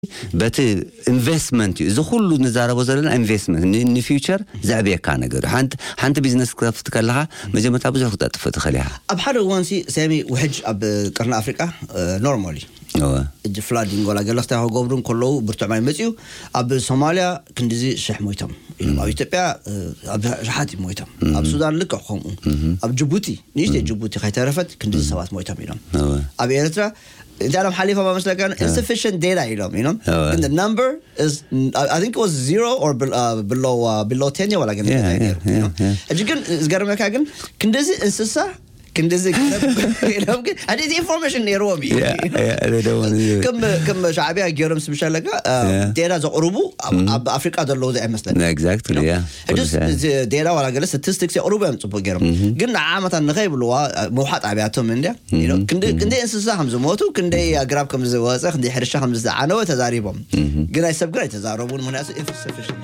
በቲ ኢንቨስትመንት እዩ እዚ ኩሉ ንዛረቦ ዘለና ኢንቨስትመንት ንፊውቸር ዘዕብየካ ነገር እዩ ሓንቲ ቢዝነስ ክተፍት ከለካ መጀመርታ ብዙሕ ክተጥፍ ትኽእል ኢኻ ኣብ ሓደ እዋን ሲ ሰሚ ውሕጅ ኣብ ቅርኒ ኣፍሪቃ ኖርማል እዩ እጅ ፍላዲንግ ወላ ገለ ክታይ ክገብሩ ከለዉ ብርቱዕ ማይ መፅኡ ኣብ ሶማልያ ክንዲዚ ሽሕ ሞይቶም ኢሎም ኣብ ኢትዮጵያ ኣብ ሸሓት ሞይቶም ኣብ ሱዳን ልክዕ ከምኡ ኣብ ጅቡቲ ንእሽተይ ጅቡቲ ከይተረፈት ክንዲዚ ሰባት ሞይቶም ኢሎም ኣብ ኤርትራ እንታለም ሓሊፋ መስለካ insufficient data ኢሎም ኢሎም ግን the number is I think it was zero or below uh, below 10 ወላ ግን እጅ ግን ዝገርመካ ግን ክንደዚ እንስሳ ክንደዚ ኢሎም ግን ኣደዚ ኢንፎርሜሽን ነይርዎም እዩ ከም ሻዕብያ ገይሮም ስብሻለካ ዴታ ዘቕርቡ ኣብ ኣፍሪቃ ዘለዉ ኣይመስለኒ ሕዱስ ዴታ ዋላ ገለ ስታቲስቲክስ የቕርቡ እዮም ፅቡቅ ገይሮም ግን ንዓመታት ንኸይብልዋ መውሓጥ ኣብያቶም እንድያ ክንደይ እንስሳ ከም ዝሞቱ ክንደይ ኣግራብ ከም ዝወፀ ክንደይ ሕርሻ ከም ዝዓነወ ተዛሪቦም ግን ናይ ሰብ ግን ኣይተዛረቡን ምክንያቱ ኢንሰፊሽን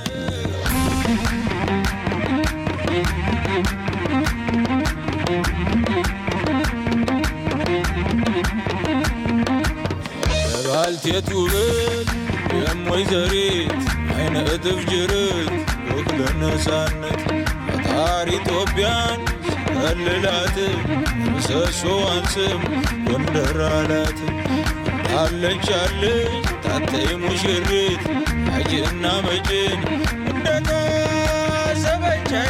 ባልቴት ውበት የሞይ ዘሪት አይነ እጥፍ ጅርት ወክለ ነፃነት ፈጣሪ ኢትዮጵያን ከልላት ምሰሶዋን ስም ጎንደር አላት አለች አለች ታተይ ሙሽሪት አጅና መጭን እንደታ ሰበቻዬ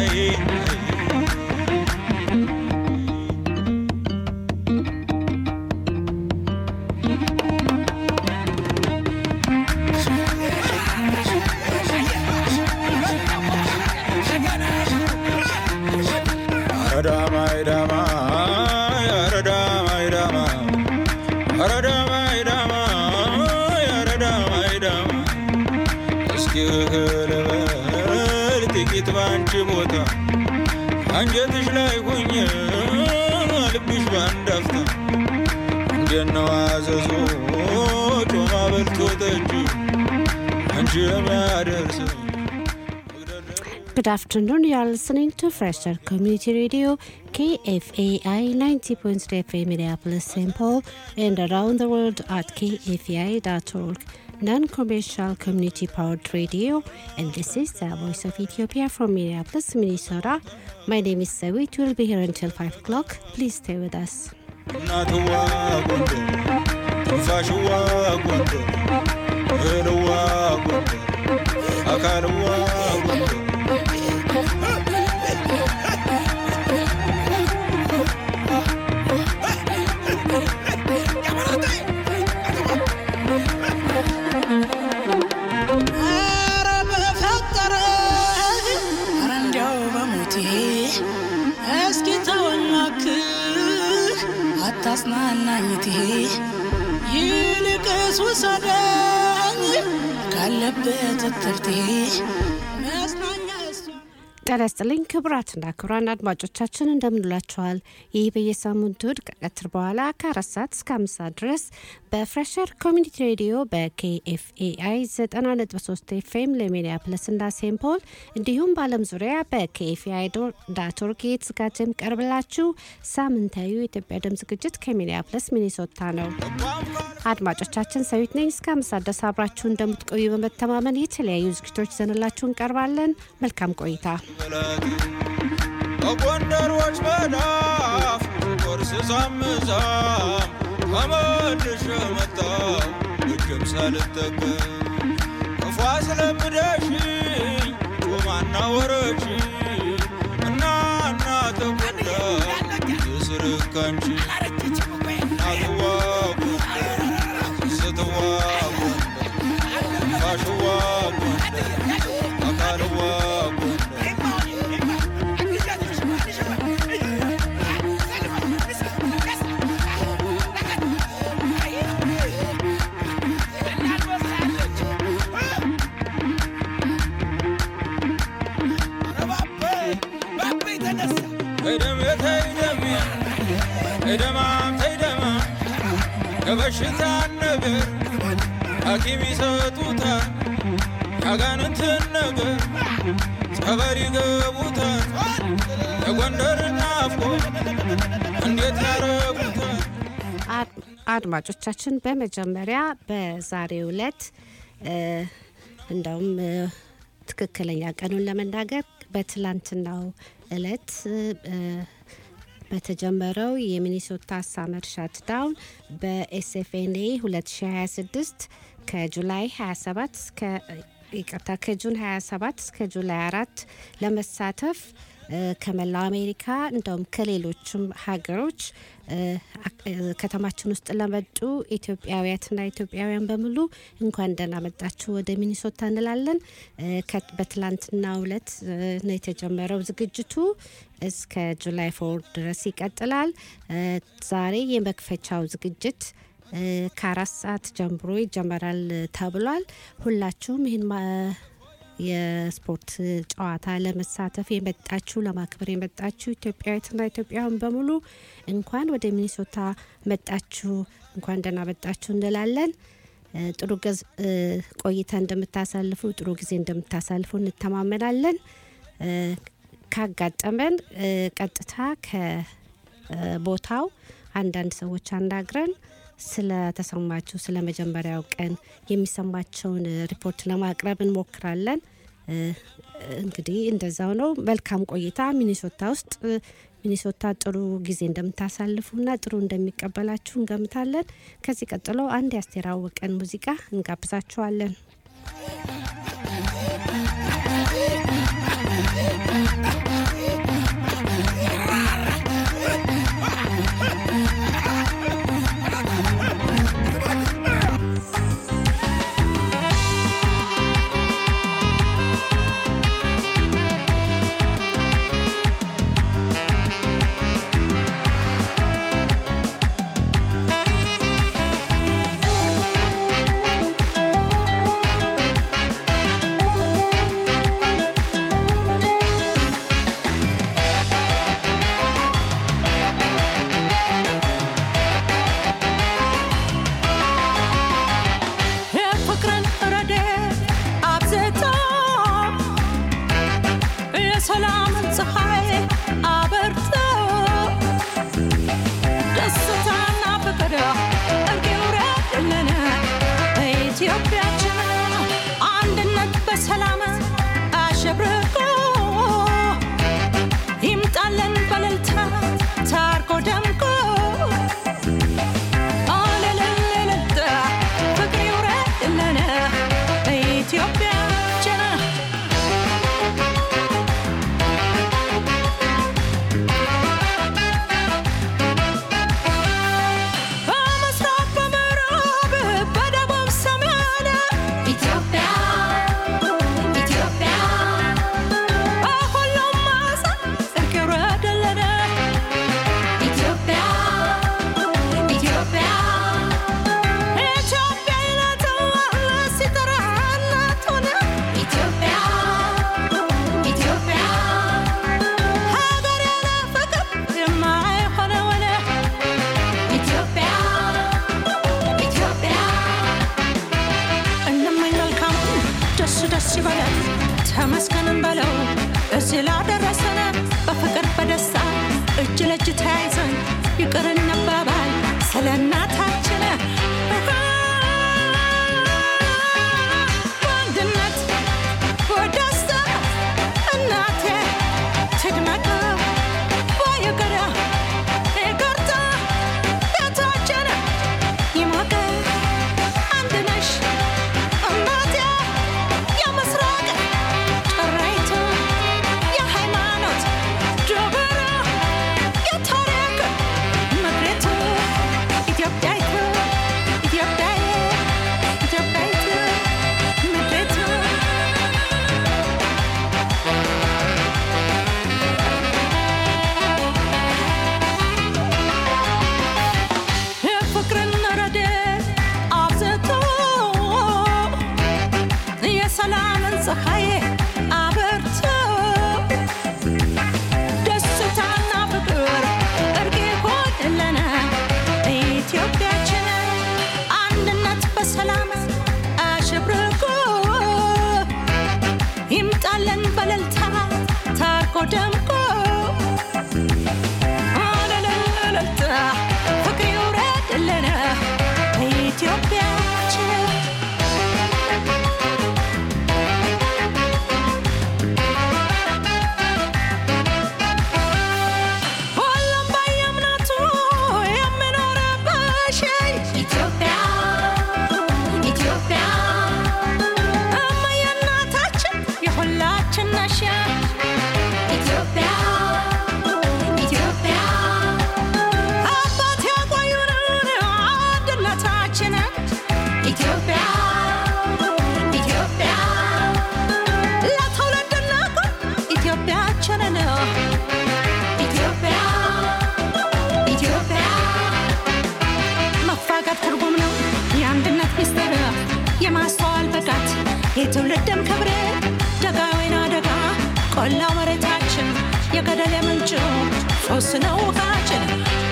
ባንቺ ቦታ አንጀትሽ ላይ ሁኜ ልብሽ ባንዳፍታ እንደነው አዘዞ ጮማ በልቶ ጠጅ አንቺ የሚያደርሰው Good afternoon. You are listening to Fresher Community Radio, KFAI 90.3 FM Minneapolis, St. Paul, and around the world at kfai.org. non-commercial community-powered radio, and this is the Voice of Ethiopia from Minneapolis, Minnesota. My name is Sawit. We'll be here until 5 o'clock. Please stay with us. አታጽናናኝቴ ይልቅስ ውሰደኝ ካለበት እትብቴ መጽናኛ ጤና ይስጥልኝ ክቡራትና ክቡራን አድማጮቻችን እንደምንላችኋል። ይህ በየሳምንቱ እሁድ ከቀትር በኋላ ከአራት ሰዓት እስከ አምስት ሰዓት ድረስ በፍሬሸር ኮሚኒቲ ሬዲዮ በኬኤፍኤአይ 90.3 ኤፍኤም ለሚኒያፕለስ እና ሴንት ፖል እንዲሁም በዓለም ዙሪያ በኬኤፍኤአይ ዳት ኦርግ የተዘጋጀ የሚቀርብላችሁ ሳምንታዊ የኢትዮጵያ ድምፅ ዝግጅት ከሚኒያፕለስ ሚኒሶታ ነው። አድማጮቻችን ሰዊት ነኝ። እስከ አምስት ሰዓት ድረስ አብራችሁ እንደምትቆዩ በመተማመን የተለያዩ ዝግጅቶች ይዘንላችሁ እንቀርባለን። መልካም ቆይታ። በጎንደሮች መዳፍ ቁርስ ሳምዛም ከመልሽ መጣው እጅም ሳልጠቀም ክፉ አስለምደሽኝ ጮማና ወረች እና እና ተጎዳ የስርካንቺ እናትዋ ጎንደር ስትዋ ጎንደር ፋሽዋ ጎንደር አካልዋ ጎንደር ተይደማም ተይደማ ከበሽታ ነገር ሐኪም ይሰጡታል ያጋንንትን ነገር ጸበል ይገቡታል የጎንደር ናፍቆ እንዴት ያረጉታል አድማጮቻችን በመጀመሪያ በዛሬው ዕለት እ፣ እንደውም እ፣ ትክክለኛ ቀኑን ለመናገር በትላንትናው ዕለት እ፣ በተጀመረው የሚኒሶታ ሳመር ሻትዳውን በኤስኤፍኤንኤ 2026 ከጁላይ 27 እስከ ይቅርታ ከጁን 27 እስከ ጁላይ 4 ለመሳተፍ እ፣ ከመላው አሜሪካ እንደውም ከሌሎችም ሀገሮች እ፣ አክ- እ፣ ከተማችን ውስጥ ለመጡ ኢትዮጵያውያትና ኢትዮጵያውያን በሙሉ እንኳን ደህና መጣችሁ ወደ ሚኒሶታ እንላለን። እ፣ ከ- በትላንትናው ዕለት እ፣ ነው የተጀመረው ዝግጅቱ እስከ ጁላይ ፎር ድረስ ይቀጥላል። እ፣ ዛሬ የመክፈቻው ዝግጅት እ፣ ከአራት ሰዓት ጀምሮ ይጀመራል ተብሏል። ሁላችሁም ይህን ማ- የስፖርት ጨዋታ ለመሳተፍ የመጣችሁ ለማክበር የመጣችሁ ኢትዮጵያዊትና ኢትዮጵያውያን በሙሉ እንኳን ወደ ሚኒሶታ መጣችሁ፣ እንኳን ደህና መጣችሁ እንላለን። እ፣ ጥሩ ገዝ እ፣ ቆይታ እንደምታሳልፉ ጥሩ ጊዜ እንደምታሳልፉ እንተማመናለን። እ፣ ካጋጠመን እ፣ ቀጥታ ከቦታው አንዳንድ ሰዎች አናግረን ስለተሰማችሁ ስለ መጀመሪያው ቀን የሚሰማቸውን ሪፖርት ለማቅረብ እንሞክራለን። እ፣ እንግዲህ እንደዛው ነው። መልካም ቆይታ ሚኒሶታ ውስጥ እ፣ ሚኒሶታ ጥሩ ጊዜ እንደምታሳልፉና ጥሩ እንደሚቀበላችሁ እንገምታለን። ከዚህ ቀጥሎ አንድ የአስቴር አወቀን ሙዚቃ እንጋብዛችኋለን። የፍቅርን ረድኤት አብዝቶ የሰላምን ፀሐይ አበርቶ ደስታና ፍቅር እርቅ ይውረድልን በኢትዮጵያችን አንድነት በሰላም አሸብርቆ ይምጣልን በእልልታ ታርቆ ደምቆ አለለለለለ ፍቅር ይውረድልን በኢትዮጵያችን በምስራቅ በምዕራብ በደቡብ ሰሜን ኢትዮጵያ ኢትዮጵያ በሁሉም ማዕዘን እርቅ ይውረድልን ኢትዮጵያ ኢትዮጵያ ኢትዮጵያ ይላታል ሲጠራ እናቱን ኢትዮጵያ ኢትዮጵያ ሀገር ያለ ፍቅር የማይሆነውን ኢትዮጵያ ኢትዮጵያ እንመኝ መልካሙን ደስ ደስ ይበለን ተመስገንን በለው እዚህ ላደረሰን በፍቅር በደስታ እጅ ለእጅ ተያይዘን ይቅር እንባባል ስለ እናታችን በአንድነት በደስታ እናቴ ትድመቅ በይቅር ይቅርታ ቤታችን ይሞቅ አንድ ነሽ እናቴ የምስራቅ ጭራይቱ የሃይማኖት ጆበራ የታሪክ ምድሪቱ ኢትዮጵያ የማስተዋል ብቃት የትውልድም ክብር ደጋ ወይና ደጋ ቆላ መሬታችን የገደል የምንጭ ፎስ ነው ውሃችን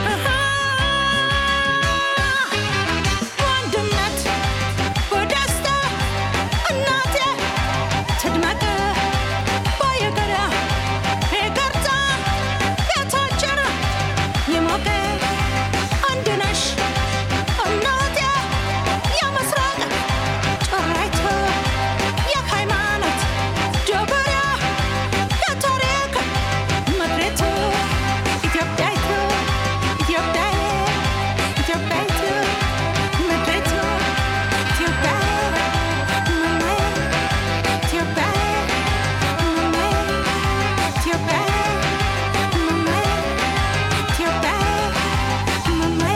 ወንድነት በደስታ እናቴ ትድመቅ ባየገዳ ይቅርታ ቤታችን ይሞቅ አንድ ነሽ እናቴ የምስራቅ ጭራይቱ የሃይማኖት ጀበሪያ የታሪክ ምድሪቱ ኢትዮጵያይቱ ኢትዮጵያዬ ኢትዮጵያይቱ ምድሪቱ ኢትዮጵያ መማዬ ኢትዮጵያዬ መማዬ ኢትዮጵያዬ መማዬ ኢትዮጵያዬ መማዬ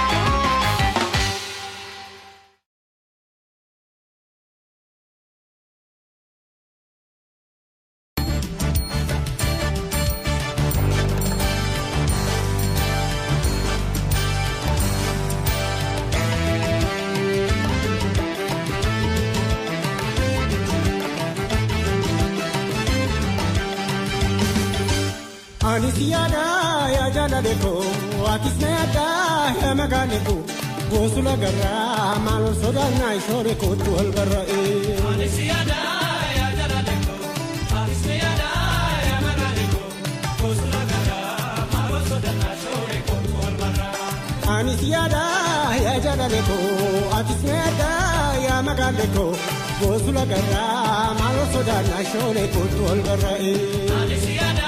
Anis yaada yaa jaalale koo atis na yaada yaa magaale koo goosula garraa maal ol sodaannaa ishoore kootu wal barra'e. Anis yaada yaa jaalale koo atis na yaada yaa magaale koo goosula garraa maal ol sodaannaa ishoore kootu wal barra'e. Anis yaada yaa jaalale koo atis na yaada yaa magaale koo goosula garraa maal ol sodaannaa ishoore kootu wal barra'e. Anis yaada.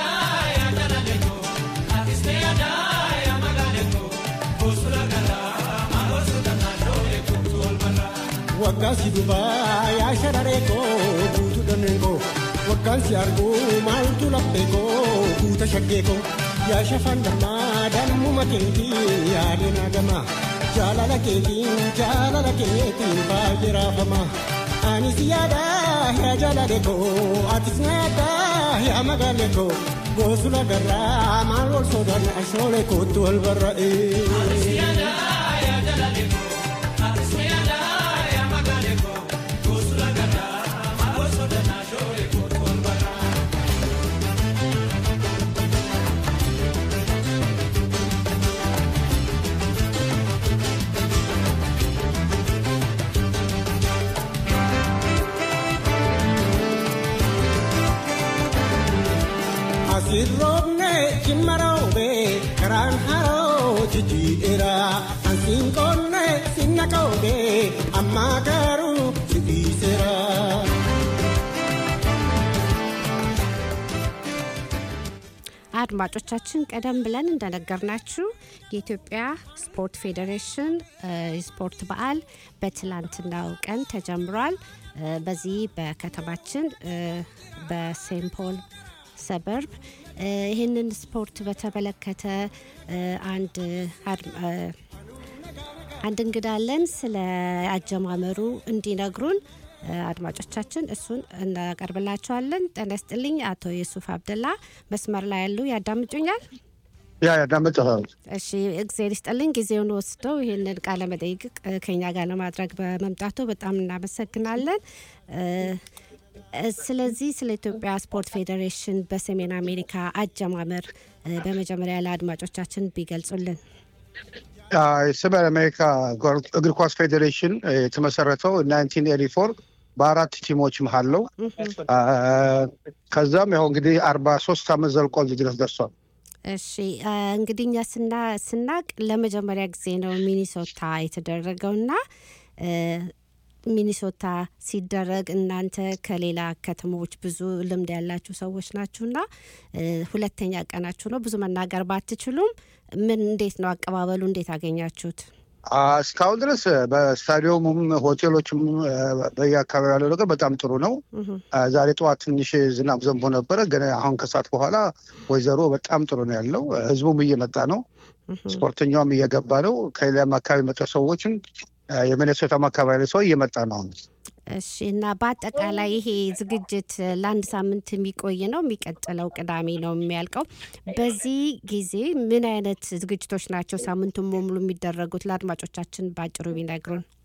Waggaan si dubaa yaa shararee koo guutuu dhanneen koo waggaan si arguu maaltu laphee koo guuta shaggee koo yaa shafaan dammaa dammuma keetii yaadeen hagamaa jaalala keetiin jaalala keetiin baay'ee raafamaa. Anis yaada yaa jaalale koo atis na yaada yaa magaale koo goosula garraa maal wal sodaan ashoolee kootu wal barra'ee. Anis yaada yaa jaalale koo. Asirroobne cimmaroobe karaan haroo jijjiidheera ansiin qonne sinna qoobe amma garuu si dhiiseera. አድማጮቻችን ቀደም ብለን እንደነገርናችሁ የኢትዮጵያ ስፖርት ፌዴሬሽን የስፖርት በዓል በትላንትናው ቀን ተጀምሯል። በዚህ በከተማችን በሴንት ፖል ሰበርብ ይህንን ስፖርት በተመለከተ አንድ አንድ እንግዳ አለን። ስለ አጀማመሩ እንዲነግሩን አድማጮቻችን እሱን እናቀርብላቸዋለን። ጤና ይስጥልኝ አቶ የሱፍ አብደላ መስመር ላይ ያሉ ያዳምጡኛል? ያ ያዳምጥሃል። እሺ እግዜር ይስጥልኝ ጊዜውን ወስደው ይህንን ቃለ መጠይቅ ከኛ ጋር ለማድረግ በመምጣቱ በጣም እናመሰግናለን። ስለዚህ ስለ ኢትዮጵያ ስፖርት ፌዴሬሽን በሰሜን አሜሪካ አጀማመር በመጀመሪያ ለአድማጮቻችን ቢገልጹልን። የሰሜን አሜሪካ እግር ኳስ ፌዴሬሽን የተመሰረተው ናይንቲን ኤቲ ፎር በአራት ቲሞች መሀል ነው። ከዛም ያው እንግዲህ አርባ ሶስት አመት ዘልቆ እዚህ ድረስ ደርሷል። እሺ እንግዲህ እኛ ስናቅ ለመጀመሪያ ጊዜ ነው ሚኒሶታ የተደረገውና ሚኒሶታ ሲደረግ እናንተ ከሌላ ከተሞች ብዙ ልምድ ያላችሁ ሰዎች ናችሁና ሁለተኛ ቀናችሁ ነው። ብዙ መናገር ባትችሉም ምን እንዴት ነው አቀባበሉ? እንዴት አገኛችሁት? እስካሁን ድረስ በስታዲየሙም ሆቴሎችም በየአካባቢ ያለው ነገር በጣም ጥሩ ነው። ዛሬ ጠዋት ትንሽ ዝናብ ዘንቦ ነበረ፣ ግን አሁን ከሰዓት በኋላ ወይዘሮ በጣም ጥሩ ነው ያለው። ህዝቡም እየመጣ ነው፣ ስፖርተኛውም እየገባ ነው። ከሌላም አካባቢ መጠ ሰዎችም የሚኔሶታም አካባቢ ሰው እየመጣ ነው። እሺ እና በአጠቃላይ ይሄ ዝግጅት ለአንድ ሳምንት የሚቆይ ነው። የሚቀጥለው ቅዳሜ ነው የሚያልቀው። በዚህ ጊዜ ምን አይነት ዝግጅቶች ናቸው ሳምንቱን በሙሉ የሚደረጉት? ለአድማጮቻችን በአጭሩ ቢነግሩን።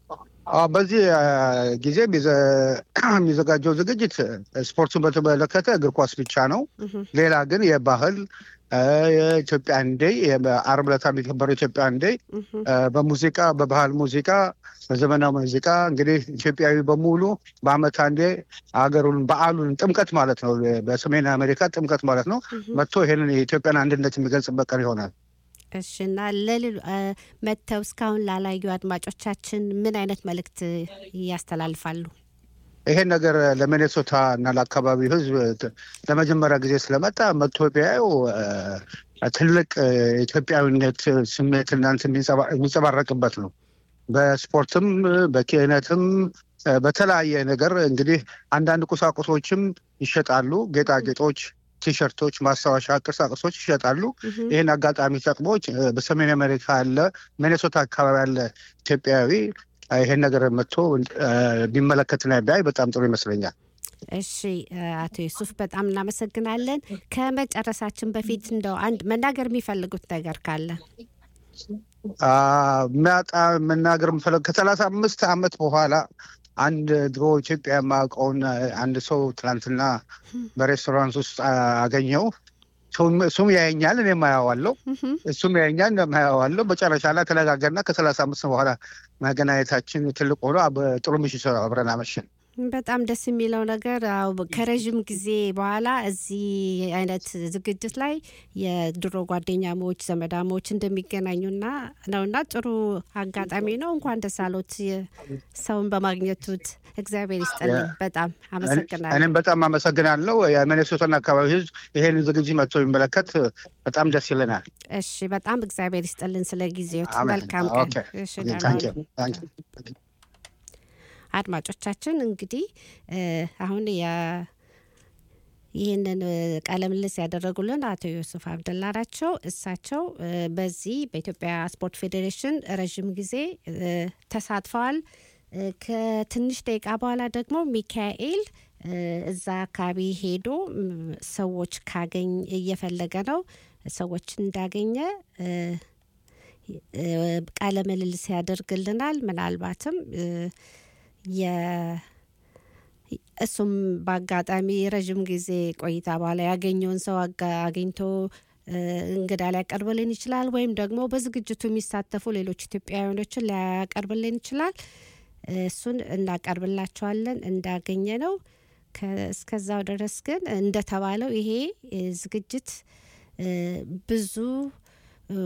አዎ፣ በዚህ አ፣ ጊዜ የሚዘ- የሚዘጋጀው ዝግጅት ስፖርቱን በተመለከተ እግር ኳስ ብቻ ነው። ሌላ ግን የባህል አ፣ የኢትዮጵያን ዴይ አርብ ዕለት የሚከበረው ኢትዮጵያን ዴይ አ፣ በሙዚቃ በባህል ሙዚቃ በዘመናዊ ሙዚቃ እንግዲህ ኢትዮጵያዊ በሙሉ በአመት አንዴ አገሩን በዓሉን ጥምቀት ማለት ነው። በሰሜን አሜሪካ ጥምቀት ማለት ነው። መጥቶ ይሄንን የኢትዮጵያን አንድነት የሚገልጽበት ቀን ይሆናል። እሺ እና ለሌሎ መጥተው እስካሁን ላላዩ አድማጮቻችን ምን አይነት መልእክት ያስተላልፋሉ? ይሄን ነገር ለሚኔሶታ እና ለአካባቢው ሕዝብ ት- ለመጀመሪያ ጊዜ ስለመጣ መጥቶ ቢያየው አ፣ ትልቅ አ፣ ኢትዮጵያዊነት ስሜት እናንት የሚንጸባረቅበት ነው። በስፖርትም በኪነትም አ፣ በተለያየ ነገር እንግዲህ አንዳንድ ቁሳቁሶችም ይሸጣሉ። ጌጣጌጦች፣ ቲሸርቶች፣ ማስታወሻ ቅርሳቅርሶች ይሸጣሉ። ይህን አጋጣሚ ተጠቅሞች አ፣ በሰሜን አሜሪካ ያለ ሚኔሶታ አካባቢ ያለ ኢትዮጵያዊ አ፣ ይሄን ነገር መጥቶ አ፣ ቢመለከትና ቢያይ በጣም ጥሩ ይመስለኛል። እሺ አቶ ዩሱፍ በጣም እናመሰግናለን። ከመጨረሳችን በፊት እንደው አንድ መናገር የሚፈልጉት ነገር ካለ አ፣ የሚያጣ መናገር የምፈለግ ከሰላሳ አምስት ዓመት በኋላ አንድ ድሮ ኢትዮጵያ የማውቀውን አንድ ሰው ትናንትና በሬስቶራንት ውስጥ አ- አገኘው። እሱም- እሱም ያየኛል፣ እኔም አየዋለሁ። እሱም ያየኛል፣ እኔም አየዋለሁ። መጨረሻ ላይ ተነጋገርና ከሰላሳ አምስት በኋላ መገናኘታችን ትልቅ ሆኖ በጥሩ ምሽት አብረን አመሸን። በጣም ደስ የሚለው ነገር አዎ፣ ከረዥም ጊዜ በኋላ እዚህ አይነት ዝግጅት ላይ የድሮ ጓደኛሞች ዘመዳሞች እንደሚገናኙና ነውና ጥሩ አጋጣሚ ነው። እንኳን ደስ አሎት ሰውን በማግኘቱት እግዚአብሔር ይስጥልኝ። በጣም አመሰግናለሁ። እኔም በጣም አመሰግናለሁ። የሚኔሶታን አካባቢ ሕዝብ ይሄን ዝግጅት መጥቶ የሚመለከት በጣም ደስ ይለናል። እሺ፣ በጣም እግዚአብሔር ይስጥልን ስለ ጊዜዎት። አሜን። መልካም ቀን። ኦኬ። እሺ፣ ኦኬ፣ ደህና ታንክ ዩ፣ ሁኑ። ታንክ ዩ። አድማጮቻችን እንግዲህ እ፣ አሁን የ- ይህንን እ፣ ቃለ ምልልስ ያደረጉልን አቶ ዮሱፍ አብደላ ናቸው። እሳቸው እ፣ በዚህ በኢትዮጵያ ስፖርት ፌዴሬሽን ረዥም ጊዜ እ፣ ተሳትፈዋል። እ፣ ከትንሽ ደቂቃ በኋላ ደግሞ ሚካኤል እ፣ እዛ አካባቢ ሄዶ ም፣ ሰዎች ካገኝ እየፈለገ ነው ሰዎች እንዳገኘ እ፣ እ፣ ቃለ ምልልስ ያደርግልናል። ምናልባትም እ፣ የ- እሱም በአጋጣሚ ረዥም ጊዜ ቆይታ በኋላ ያገኘውን ሰው አጋ- አግኝቶ እ፣ እንግዳ ሊያቀርብልን ይችላል። ወይም ደግሞ በዝግጅቱ የሚሳተፉ ሌሎች ኢትዮጵያውያኖችን ሊያቀርብልን ይችላል። እሱን እናቀርብላቸዋለን እንዳገኘ ነው። ከ- እስከዛው ድረስ ግን እንደተባለው ይሄ እ፣ ዝግጅት እ፣ ብዙ እ፣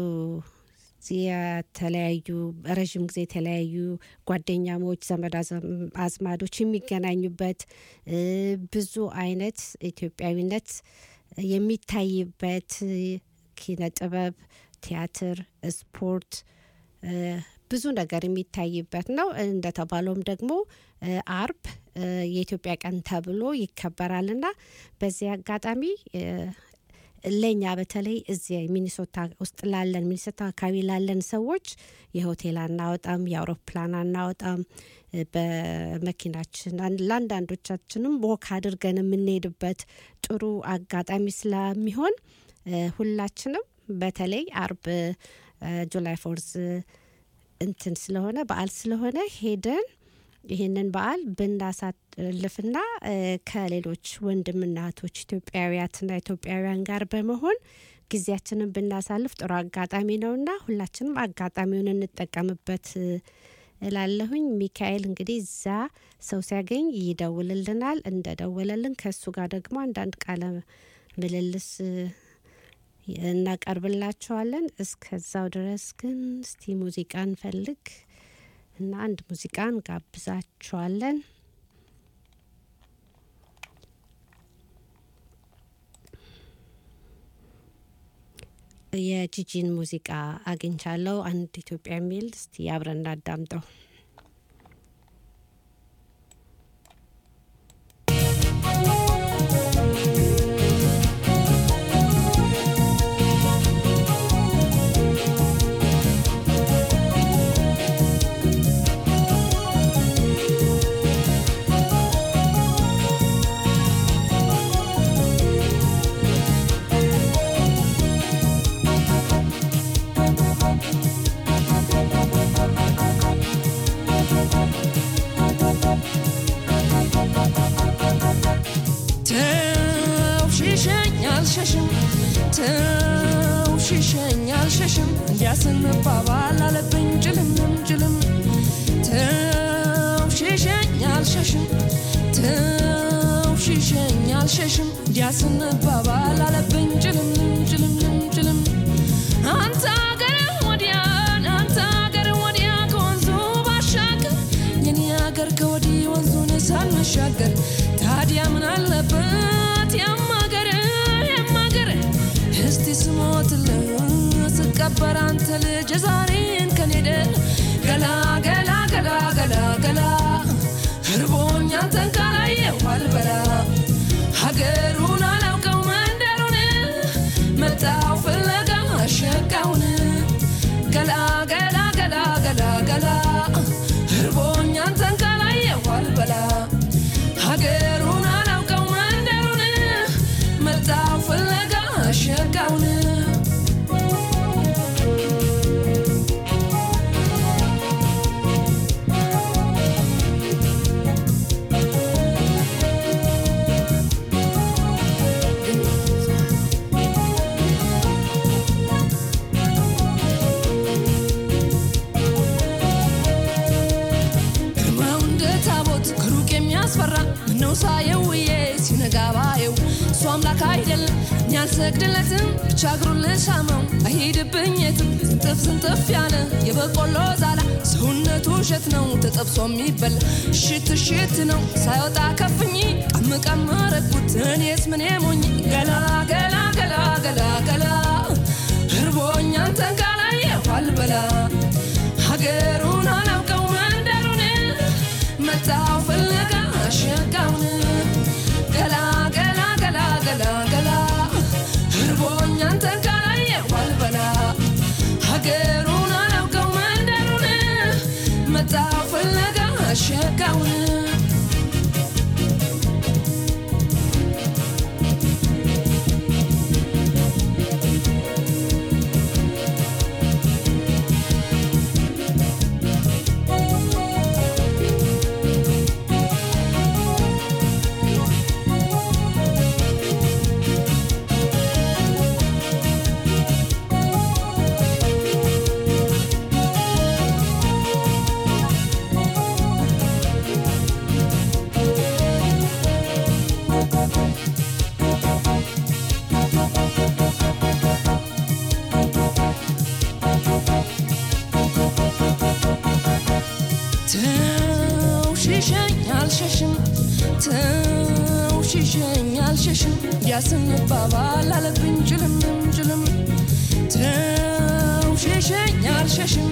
የተለያዩ ረዥም ጊዜ የተለያዩ ጓደኛሞች፣ ዘመድ አዘም- አዝማዶች የሚገናኙበት እ፣ ብዙ አይነት ኢትዮጵያዊነት የሚታይበት ኪነ ጥበብ፣ ቲያትር፣ ስፖርት እ፣ ብዙ ነገር የሚታይበት ነው። እንደተባለውም ደግሞ እ፣ አርብ እ፣ የኢትዮጵያ ቀን ተብሎ ይከበራልና በዚህ አጋጣሚ እ፣ ለእኛ በተለይ እዚህ ሚኒሶታ ውስጥ ላለን ሚኒሶታ አካባቢ ላለን ሰዎች የሆቴል አናወጣም፣ የአውሮፕላን አናወጣም። እ፣ በመኪናችን አን- ለአንዳንዶቻችንም ወክ አድርገን የምንሄድበት ጥሩ አጋጣሚ ስለሚሆን እ፣ ሁላችንም በተለይ አርብ እ፣ ጁላይ ፎርዝ እንትን ስለሆነ በዓል ስለሆነ ሄደን ይህንን በዓል ብናሳልፍና እ፣ ከሌሎች ወንድምና እህቶች ኢትዮጵያውያትና ኢትዮጵያውያን ጋር በመሆን ጊዜያችንን ብናሳልፍ ጥሩ አጋጣሚ ነውና ሁላችንም አጋጣሚውን እንጠቀምበት እ፣ እላለሁኝ። ሚካኤል እንግዲህ እዛ ሰው ሲያገኝ ይደውልልናል። እንደደወለልን ከእሱ ጋር ደግሞ አንዳንድ ቃለ ምልልስ እ፣ እናቀርብላቸዋለን። እስከዛው ድረስ ግን እስቲ ሙዚቃ እንፈልግ እና አንድ ሙዚቃ እንጋብዛችኋለን። የጂጂን ሙዚቃ አግኝቻለሁ። አንድ ኢትዮጵያ የሚል እስቲ አብረን እናዳምጠው። Thank አልሸሽም ተውሽሸኝ አልሸሽም እንዲያስንባባል አለብኝ ጭልምም ጭልም ተውሽሸኝ አልሸሽም ተውሽሸኝ አልሸሽም እንዲያስንባባል አለብኝ ጭልምም ጭልምም ጭልም አንተ አገር ወዲያ አንተ አገር ወዲያ ከወንዙ ባሻገር የኔ አገር ከወዲህ ወንዙን ሳንሻገር ታዲያ ምን አለበት ያማገር ያማገር እስቲ ስሞትልህ ስቀበር አንተ ልጅ ዛሬን ከኔደ ገላ ገላ ገላ ገላ ገላ እርቦኛ አንተን ካላየሁ አልበላ ሀገሩን አላውቀው መንደሩን መጣው ፍለጋ አሸጋውን ገላ ገላ ገላ ገላ ገላ እርቦኛ አንተን ካላየሁ አልበላ ሀገሩን አላውቀው መንደሩን መጣው ፍለጋ አሸጋውን ግርማው እንደ ታቦት ከሩቅ የሚያስፈራ ምነው ሳየው ውዬ ሲነጋ ባየው እሱ አምላክ አይደለም እኛ አንሰግድለትም ብቻ እግሩን ልሳመው አይሄድብኝ የትም ስንጥፍ ስንጥፍ ያለ የበቆሎ ዛላ ሰውነቱ እሸት ነው ተጠብሶ የሚበላ እሽት እሽት ነው ሳይወጣ ከፍኝ ቀም ቀም ረግኩት እኔስ ምን ሞኝ ገላ ገላ ገላ ገላ ገላ እርቦኛ አንተን ካላየሁ አልበላ ሀገሩን አላውቀው መንደሩን መጣው ፍለጋ አሸጋውን ገላ ገላ ገላ ገላ ገላ እርቦኛ አንተን ካላየሁ አልበላ ሀገሩን አላውቀው መንደሩን መጣው ፍለጋ አሸጋውን ተውሽሸኝ አልሸሽም ተውሽሸኝ አልሸሽም ያስንባባል አለብኝ ጭልምም ጭልም ተውሽሸኝ አልሸሽም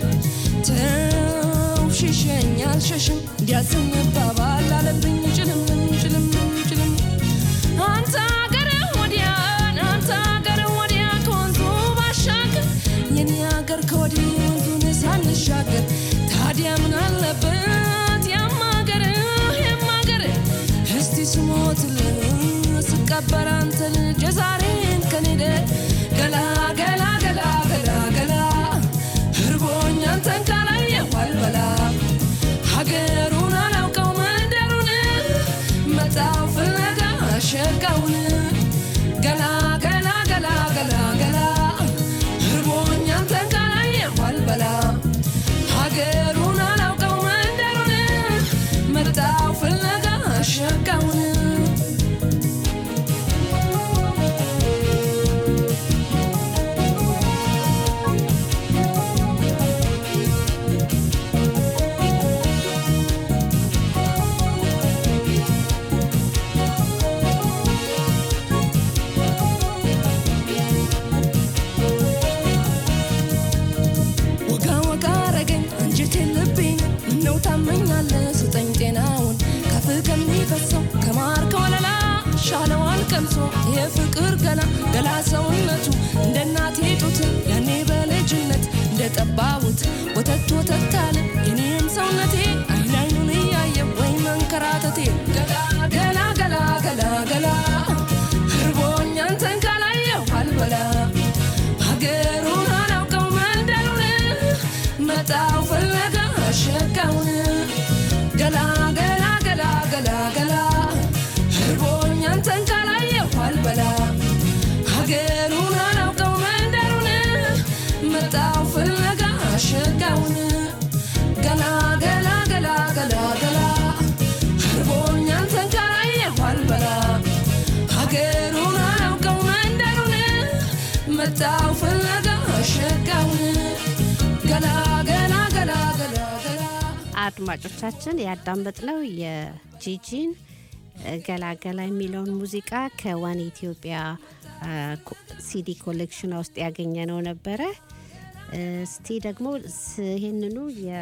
ተውሽሸኝ አልሸሽም ያስንባባል አለብኝ ጭልምም ጭልምም ጭልም አንተ አገር ወዲያ አንተ አገር ወዲያ ከወንዙ ባሻገር የኔ አገር ከወዲህ ወንዙን ሳንሻገር ታዲያ ምን አለበት ያማገር ያማገር እስቲ ስሞትልህ ስቀበር አንተ ልጅ ዛሬን ከኔደ ገላ ገላ ገላ ገላ ገላ እርቦኛ አንተን ካላየሁ አልበላ ሀገሩን አላውቀው መንደሩን መጣው ፍለጋ አሸጋውን ገላ ገላ ገላ ገላ ገላ እርቦኛ አንተን ካላየሁ አልበላ ሀገሩን አላውቀው መንደሩን መጣው ፍለጋ አሸጋውን ወጋ ወጋ አረገኝ አንጀቴን ልቤን ምነው ታመኛለህ ስጠኝ ጤናውን ከፍ ከሚፈሰው ከማር ከወለላ ሻለዋል ቀምሶ የፍቅር ገላ ገላ ሰውነቱ እንደ እናቴ ጡት ያኔ በልጅነት እንደ ጠባቡት ወተት ወተት አለ የኔም ሰውነቴ አይን አይኑን እያየ ወይ መንከራተቴ ገላ ገላ ገላ ገላ ገላ እርቦኛ አንተን ካላየሁ አልበላ ሀገሩን አላውቀው መንደሩን መጣው ፍለጋ አሸጋውን ገላ ገላ ገላ ገላ ገላ እርቦኛ አንተን ካላየሁ አልበላ ሸጋውን ገላ ገላ ገላ ገላ ገላ እርቦኛል ተንከራየሁ አልበላ ሀገሩን አላውቀው መንደሩን መጣው ፍለጋ ሸጋውን ገላ ገላ ገላ ገላ ገላ አድማጮቻችን ያዳመጥነው የጂጂን ገላገላ የሚለውን ሙዚቃ ከዋን ኢትዮጵያ አ፣ ሲዲ ኮሌክሽን ውስጥ ያገኘነው ነበረ። እስቲ ደግሞ ስ- ይህንኑ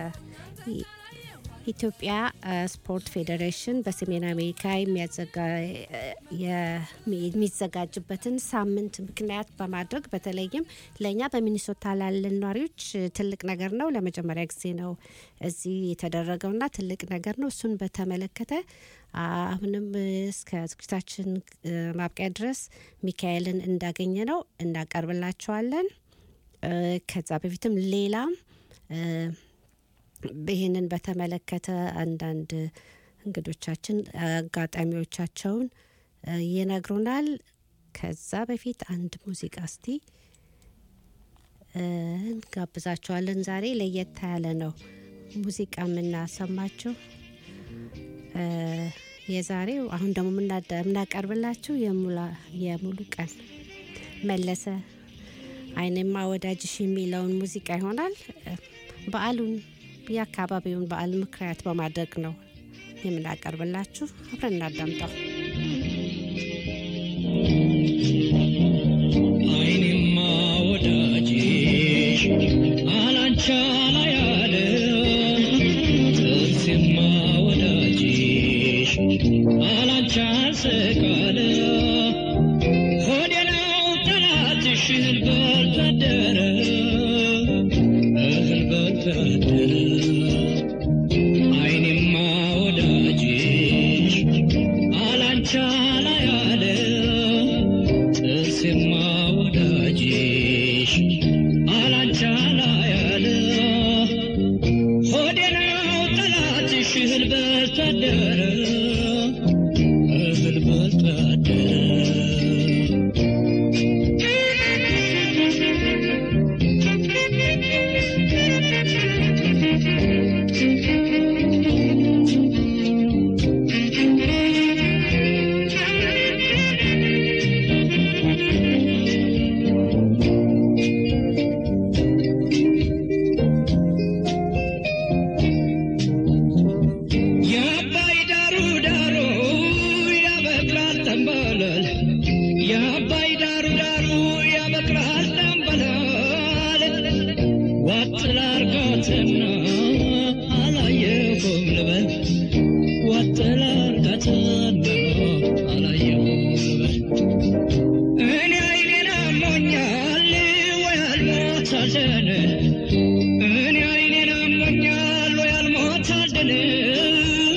የኢትዮጵያ አ፣ ስፖርት ፌዴሬሽን በሰሜን አሜሪካ የሚያዘጋ- የሚ- የሚዘጋጅበትን ሳምንት ምክንያት በማድረግ በተለይም ለእኛ በሚኒሶታ ላለን ነዋሪዎች ትልቅ ነገር ነው። ለመጀመሪያ ጊዜ ነው እዚህ የተደረገውና ትልቅ ነገር ነው። እሱን በተመለከተ አሁንም እስከ ዝግጅታችን እ፣ ማብቂያ ድረስ ሚካኤልን እንዳገኘ ነው እናቀርብላቸዋለን። እ፣ ከዛ በፊትም ሌላም እ፣ ይህንን በተመለከተ አንዳንድ እንግዶቻችን አጋጣሚዎቻቸውን እ፣ ይነግሩናል። ከዛ በፊት አንድ ሙዚቃ እስቲ እ፣ እንጋብዛቸዋለን። ዛሬ ለየት ያለ ነው ሙዚቃ የምናሰማቸው። እ፣ የዛሬው አሁን ደግሞ የምናዳ- የምናቀርብላችሁ የሙላ- የሙሉ ቀን መለሰ አይንማ ወዳጅሽ የሚለውን ሙዚቃ ይሆናል። እ፣ በዓሉን የአካባቢውን በዓል ምክንያት በማድረግ ነው የምናቀርብላችሁ። አብረን እናዳምጠው። አይኔማ ወዳጅሽ አላንቻ ላይ አለ ጥርሴማ ወዳጅሽ አላንቻ ስቃለ ሆዴ ነው ጠላትሽ እህል በልታደረ እህል በልታደረ አይኔማ ወዳጅሽ አላንቻ ላይ አለ ጥርሴማ ወዳጅሽ አላንቻ ላይ አለ ሆዴ ነው ጠላትሽ እህል በልታደረ እህል በልታደረ የአባይ ዳሩ ዳሩ ያበቅላል ጠንበለል የአባይ ዳሩ ዳሩ ያበቅላል ጠንበለል ዋጥ ላርጋትና አላየሁም ልበል ዋጥ ላርጋትና አላየሁም ልበል እኔ አይኔን አሞኛል ወይ አልሞት አልደን እኔ አይኔን አሞኛል ወይ አልሞት አልደን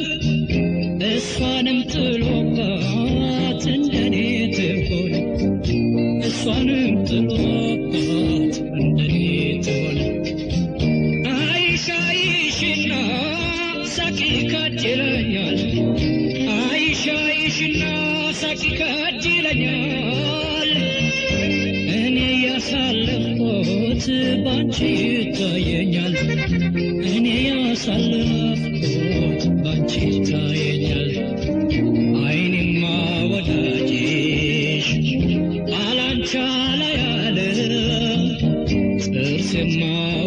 እሷንም ጥሎባት እንደኔ ትሆን እሷንም ጥሎባት እንደኔ ትሆን አይሽ አይሽና ሳቂ ከጅ ይለኛል አይሽ አይሽና ሳቂ ከጅ ይለኛል እኔ ያሳለፍኩት ባንቺ ይታየኛል እኔ ያሳለፍኩት ባንቺ ይታየኛል አይኔማ ወዳጅሽ አላንቻ ላይ አለ ጥርሴማ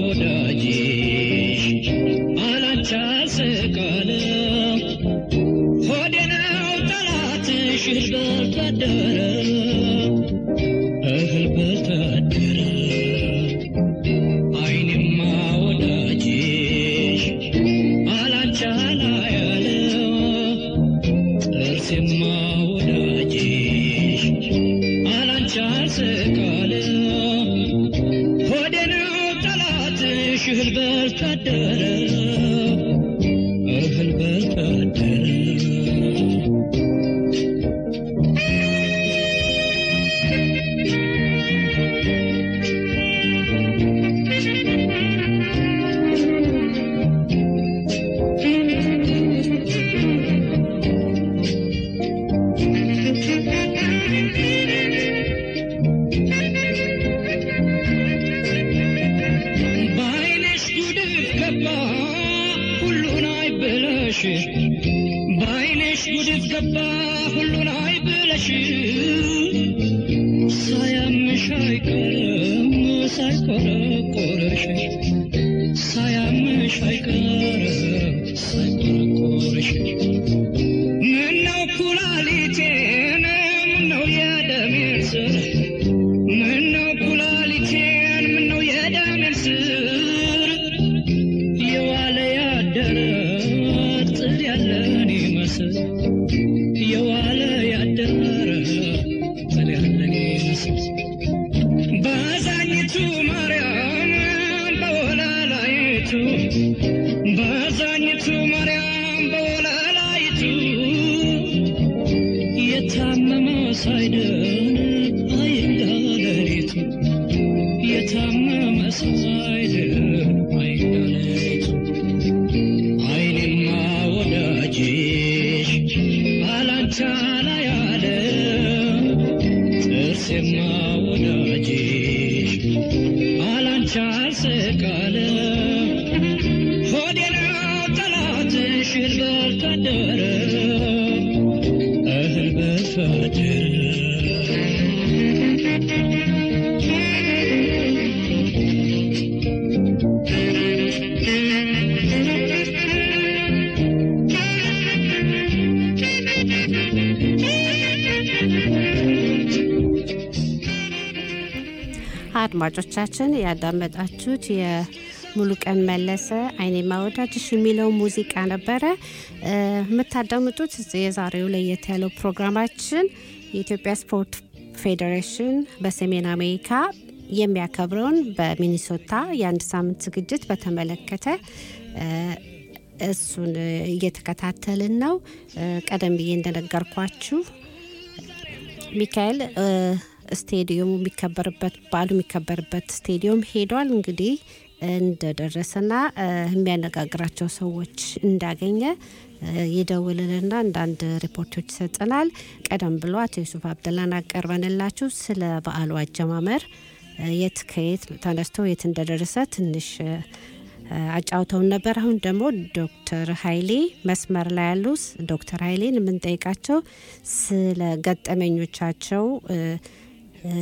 ወዳጅሽ አላንቻ ስቃለ ሆዴ ነው ጠላትሽ እህል በልታደረ እህል በልታደረ አይኔማ ወዳጅሽ አላንቻ ላይ አለ ጥርሴማ ወዳጅሽ አላንቻ ስቃለ ሆዴ ነው ጠላትሽ እህል በልታደረ እህል በልታደረ ገባ ሁሉን አይ ብለሽ ሳያምሽ አይቀርም ሳይቆረቆረሽ ሳያምሽ አይቀርም ሳይቆረቆረሽ ምነው ኩላሊቴን ምነው የደሜን ስር ምነው ኩላሊቴን ምነው የደሜን ስር የዋለ ያደረ ጥል ያለን ይመስል የዋለ ያደረ ጥል ያለን ይመስል በዛኝቱ ማርያም በወላላይቱ በዛኝቱ ማርያም በወላላይቱ የታመመ ሳይድን አይንጋ ሌሊቱ የታመመ ሳይድን አይንጋ ሌሊቱ አይኔማ ወዳጅሽ አላንቻ ላይ አለ ጥርሴማ ወዳጅሽ አላንቻ አልስቃለ ሆዴ ነው ጠላትሽ እህል በልቶ አደረ እህል በልቶ አደረ አድማጮቻችን ያዳመጣችሁት የሙሉቀን መለሰ አይኔማ ወዳጅሽ የሚለው ሙዚቃ ነበረ። እ፣ የምታዳምጡት የዛሬው ለየት ያለው ፕሮግራማችን የኢትዮጵያ ስፖርት ፌዴሬሽን በሰሜን አሜሪካ የሚያከብረውን በሚኒሶታ የአንድ ሳምንት ዝግጅት በተመለከተ እ፣ እሱን እየተከታተልን ነው። እ፣ ቀደም ብዬ እንደነገርኳችሁ ሚካኤል እ፣ ስቴዲየሙ የሚከበርበት በዓሉ የሚከበርበት ስቴዲየም ሄዷል። እንግዲህ እንደደረሰና እ፣ የሚያነጋግራቸው ሰዎች እንዳገኘ እ፣ ይደውልልና አንዳንድ ሪፖርቶች ይሰጠናል። ቀደም ብሎ አቶ ዩሱፍ አብደላን አቀርበንላችሁ ስለ በዓሉ አጀማመር እ፣ የት ከየት ተነስቶ የት እንደደረሰ ትንሽ እ፣ አጫውተውን ነበር። አሁን ደግሞ ዶክተር ኃይሌ መስመር ላይ ያሉ ዶክተር ኃይሌን የምንጠይቃቸው ስለ ገጠመኞቻቸው እ፣ እ፣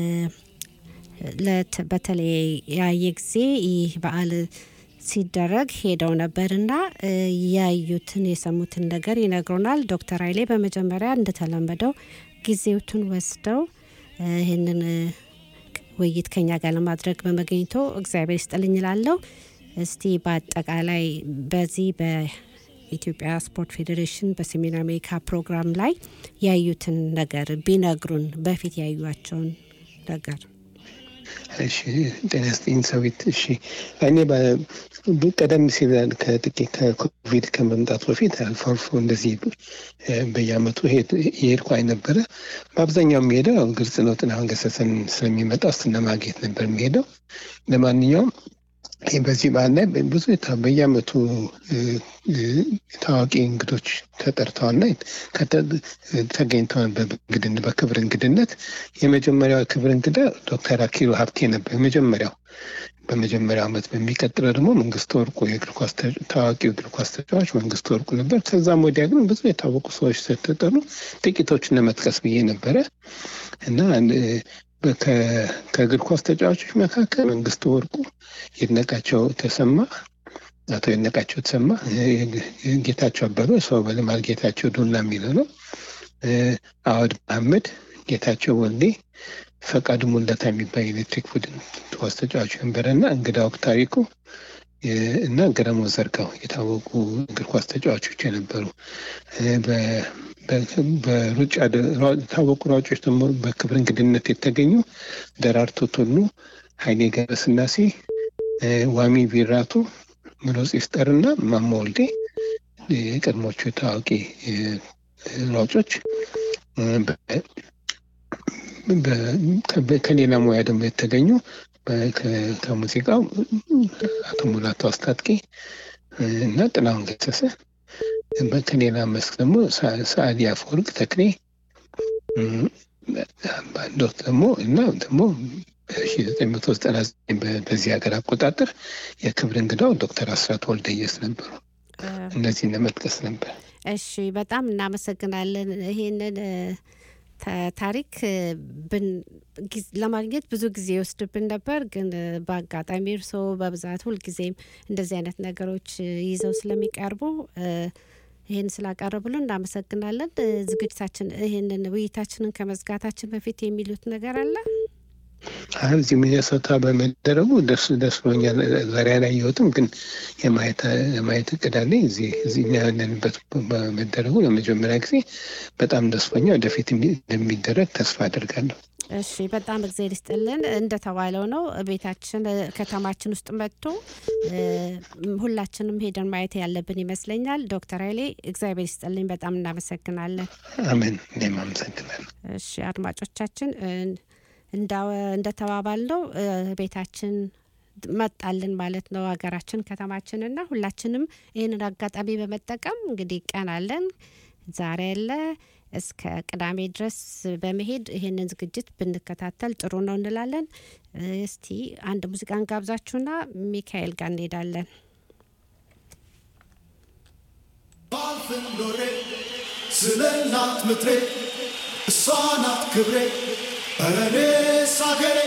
ለት- በተለያየ ጊዜ ይህ በዓል ሲደረግ ሄደው ነበርና እ፣ ያዩትን የሰሙትን ነገር ይነግሩናል። ዶክተር ኃይሌ በመጀመሪያ እንደተለመደው ጊዜውትን ወስደው እ፣ ይህንን እ፣ ውይይት ከኛ ጋር ለማድረግ በመገኘቶ እግዚአብሔር ይስጥልኝ እላለሁ። እስቲ በአጠቃላይ በዚህ በኢትዮጵያ ስፖርት ፌዴሬሽን በሰሜን አሜሪካ ፕሮግራም ላይ ያዩትን ነገር ቢነግሩን፣ በፊት ያዩቸውን ነገር። እሺ ጤና ይስጥልኝ ሰዊት። እሺ እኔ በ- ቀደም ሲል ከጥቂት ከኮቪድ ከመምጣቱ በፊት አልፎ አልፎ እንደዚህ እ፣ በየአመቱ ሄድ- የሄድኩ ነበረ። በአብዛኛው የሚሄደው ያው ግልጽ ነው፣ ጥላሁን ገሰሰን ስለሚመጣ እሱን ለማግኘት ነበር የሚሄደው። ለማንኛውም ይህ በዚህ በዓል ላይ ብዙ የታ- በየአመቱ እ፣ እ፣ ታዋቂ እንግዶች ተጠርተዋልና ከተ- ተገኝተዋል በእንግድነት በክብር እንግድነት የመጀመሪያው ክብር እንግዳ ዶክተር አኪሉ ሀብቴ ነበር የመጀመሪያው በመጀመሪያው ዓመት በሚቀጥለው ደግሞ መንግስቱ ወርቁ የእግር ኳስ ተ- ታዋቂው እግር ኳስ ተጫዋች መንግስቱ ወርቁ ነበር። ከዛም ወዲያ ግን ብዙ የታወቁ ሰዎች ስለተጠሩ ጥቂቶችን ለመጥቀስ ብዬ ነበረ እና እ፣ በ- ከ- ከእግር ኳስ ተጫዋቾች መካከል መንግስቱ ወርቁ፣ ይድነቃቸው ተሰማ፣ አቶ ይድነቃቸው ተሰማ፣ እ፣ ጌታቸው አበበ፣ ሰው በልማል ጌታቸው ዱላ የሚለው ነው፣ እ፣ አወድ መሐመድ፣ ጌታቸው ወልዴ ፈቃዱ ሙለታ የሚባል የኤሌክትሪክ ቡድን ኳስ ተጫዋች ነበረ እና እንግዳ ወቅት ታሪኩ እ፣ እና ገረሞ ዘርጋው የታወቁ እግር ኳስ ተጫዋቾች የነበሩ እ፣ በ- በ- በሩጫ ደ- ሯ- የታወቁ ሯጮች ደግሞ በክብር እንግድነት የተገኙ ደራርቱ ቱሉ፣ ኃይሌ ገብረስላሴ፣ እ፣ ዋሚ ቢራቱ፣ ምሎጽ ይፍጠር እና ማሞ ወልዴ እ፣ የቀድሞቹ ታዋቂ እ፣ ሯጮች እ፣ በ- በ- ከሌላ ሙያ ደግሞ የተገኙ በ- ከ- ከሙዚቃው አቶ ሙላቱ አስታጥቄ እና ጥላሁን ገሰሰ በ- ከሌላ መስክ ደግሞ ሰ- ሰዓሊ አፈወርቅ ተክሌ እም፣ በአንድ ወቅት ደግሞ እና ደግሞ በ1999 በ- በዚህ ሀገር አቆጣጠር የክብር እንግዳው ዶክተር አስራት ወልደየስ ነበሩ። እነዚህን ለመጥቀስ ነበር። እሺ በጣም እናመሰግናለን። ይሄንን እ፣ ታ- ታሪክ እ፣ ብን- ጊዝ- ለማግኘት ብዙ ጊዜ ይወስድብን ነበር፣ ግን እ፣ በአጋጣሚ እርስዎ በብዛት ሁልጊዜም እንደዚህ አይነት ነገሮች እ፣ ይዘው ስለሚቀርቡ እ፣ ይህን ስላቀረቡልን እናመሰግናለን። እ፣ ዝግጅታችን ይህንን ውይይታችንን ከመዝጋታችን በፊት የሚሉት ነገር አለ? አሁን እዚህ ሚኒሶታ በመደረጉ ደስ ደስ ብሎኛል። ዛሬ አላየሁትም፣ ግን የማየት የማየት እቅድ አለኝ። እዚህ እዚህ እኛ ያለንበት በመደረጉ ለመጀመሪያ ጊዜ በጣም ደስ ብሎኛል። ወደፊት እንደሚደረግ ተስፋ አደርጋለሁ። እሺ በጣም እግዜር ይስጥልን። እንደተባለው ነው ቤታችን እ፣ ከተማችን ውስጥ መጥቶ እ፣ ሁላችንም ሄደን ማየት ያለብን ይመስለኛል። ዶክተር ኃይሌ እግዚአብሔር ይስጥልኝ፣ በጣም እናመሰግናለን። አሜን። እኔም አመሰግናለሁ። እሺ አድማጮቻችን እ፣ እንዳው- እንደተባባልነው እ፣ ቤታችን መጣልን ማለት ነው ሀገራችን ከተማችንና ሁላችንም ይህንን አጋጣሚ በመጠቀም እንግዲህ ቀን አለን ዛሬ ያለ እስከ ቅዳሜ ድረስ በመሄድ ይህንን ዝግጅት ብንከታተል ጥሩ ነው እንላለን። እ፣ እስቲ አንድ ሙዚቃን ጋብዛችሁና ሚካኤል ጋር እንሄዳለን። ባልፍም ኖሬ ስለ እናት ምድሬ እሷ ናት ክብሬ ኧረ እኔስ አገሬ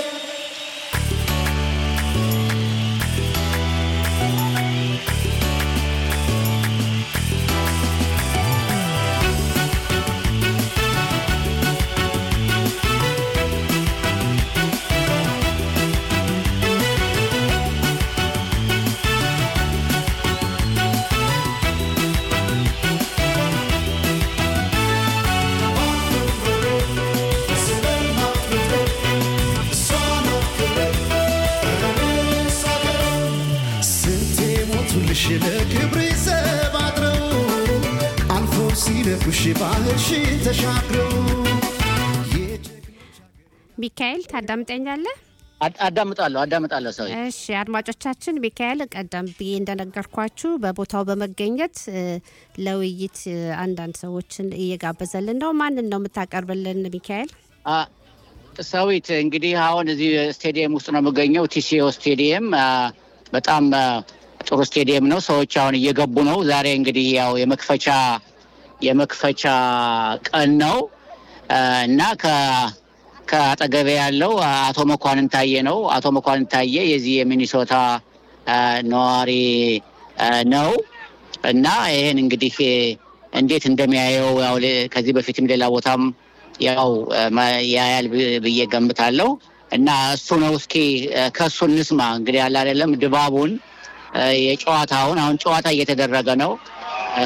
ስለ እናት ምድሬ እሷ ናት ክብሬ ኧረ እኔስ አገሬ ስንቴ ሞቱልሽ ለክብሬ ዘብ አድረው አልፎ ሲነኩሽ ባህርሽን ተሻግረው ሚካኤል ታዳምጠኛለህ? አድ- አዳምጣለሁ አዳምጣለሁ ሰው እሺ አድማጮቻችን፣ ሚካኤል ቀደም ብዬ እንደነገርኳችሁ በቦታው በመገኘት እ፣ ለውይይት እ፣ አንዳንድ ሰዎችን እየጋበዘልን ነው። ማንን ነው የምታቀርብልን ሚካኤል? አ፣ ሰዊት እንግዲህ አሁን እዚህ ስቴዲየም ውስጥ ነው የምገኘው። ቲሲኦ ስቴዲየም አ፣ በጣም አ፣ ጥሩ ስቴዲየም ነው። ሰዎች አሁን እየገቡ ነው። ዛሬ እንግዲህ ያው የመክፈቻ የመክፈቻ ቀን ነው አ፣ እና ከ ከአጠገቤ ያለው አቶ መኳንን ታየ ነው። አቶ መኳንን ታየ የዚህ የሚኒሶታ አ፣ ነዋሪ አ፣ ነው እና ይህን እንግዲህ እንዴት እንደሚያየው ያው ሌ- ከዚህ በፊትም ሌላ ቦታም ያው አ፣ ማ- ያያል ብ- ብዬ ገምታለሁ እና እሱ ነው። እስኪ አ፣ ከእሱ እንስማ እንግዲህ ያለ አይደለም ድባቡን አ፣ የጨዋታውን አሁን ጨዋታ እየተደረገ ነው አ፣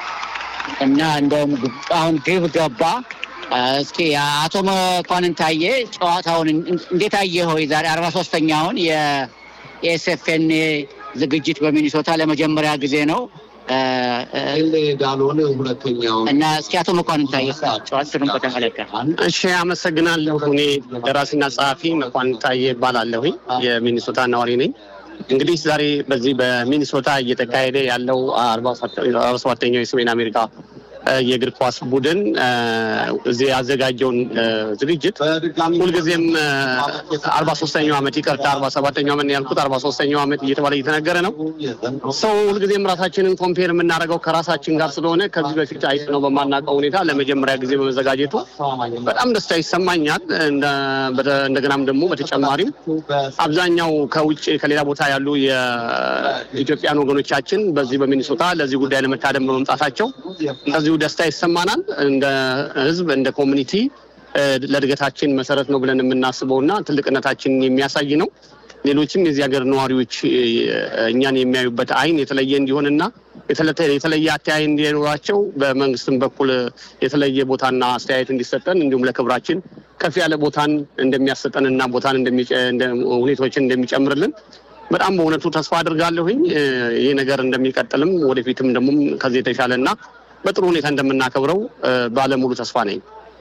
እና እንደውም ግብ- አሁን ግብ ገባ። አ፣ እስኪ አቶ መኳንን ታየ ጨዋታውን እን- እንዴት አየኸው? የዛሬ አርባ ሶስተኛውን የኤስኤፍኤን ዝግጅት በሚኒሶታ ለመጀመሪያ ጊዜ ነው አ፣ አ፣ ዳልሆነ ሁለተኛው እና እስኪ አቶ መኳንን ታየ ጨዋታውን በተመለከተ እሺ አመሰግናለሁ። እኔ ደራሲና ጸሐፊ መኳን ታዬ እባላለሁኝ የሚኒሶታ ነዋሪ ነኝ። እንግዲህ ዛሬ በዚህ በሚኒሶታ እየተካሄደ ያለው አርባ ሰባተኛው የሰሜን አሜሪካ እ፣ የእግር ኳስ ቡድን እ፣ እዚህ ያዘጋጀውን እ፣ ዝግጅት ሁልጊዜም አርባ ሶስተኛው ዓመት ይቅርታ አርባ ሰባተኛው ዓመት ነው ያልኩት አርባ ሶስተኛው ዓመት እየተባለ እየተነገረ ነው። ሰው ሁልጊዜም ራሳችንን ኮምፔር የምናደርገው ከራሳችን ጋር ስለሆነ ከዚህ በፊት አይተነው በማናውቀው ሁኔታ ለመጀመሪያ ጊዜ በመዘጋጀቱ በጣም ደስታ ይሰማኛል። እንደ- በተ- እንደገናም ደግሞ በተጨማሪም አብዛኛው ከውጭ ከሌላ ቦታ ያሉ የኢትዮጵያን ወገኖቻችን በዚህ በሚኒሶታ ለዚህ ጉዳይ ለመታደም በመምጣታቸው እንደዚሁ ደስታ ይሰማናል። እንደ ሕዝብ እንደ ኮሚኒቲ እ፣ ለእድገታችን መሰረት ነው ብለን የምናስበው እና ትልቅነታችንን የሚያሳይ ነው። ሌሎችም የዚህ ሀገር ነዋሪዎች እ፣ እኛን የሚያዩበት አይን የተለየ እንዲሆንና የተለተ- የተለየ አተያይ እንዲኖራቸው በመንግስትም በኩል የተለየ ቦታና አስተያየት እንዲሰጠን እንዲሁም ለክብራችን ከፍ ያለ ቦታን እንደሚያሰጠንና ቦታን እንደሚጨ- እንደ- ሁኔታዎችን እንደሚጨምርልን በጣም በእውነቱ ተስፋ አድርጋለሁኝ። እ፣ ይህ ነገር እንደሚቀጥልም ወደፊትም ደግሞ ከዚህ የተሻለ እና በጥሩ ሁኔታ እንደምናከብረው እ፣ ባለሙሉ ተስፋ ነኝ።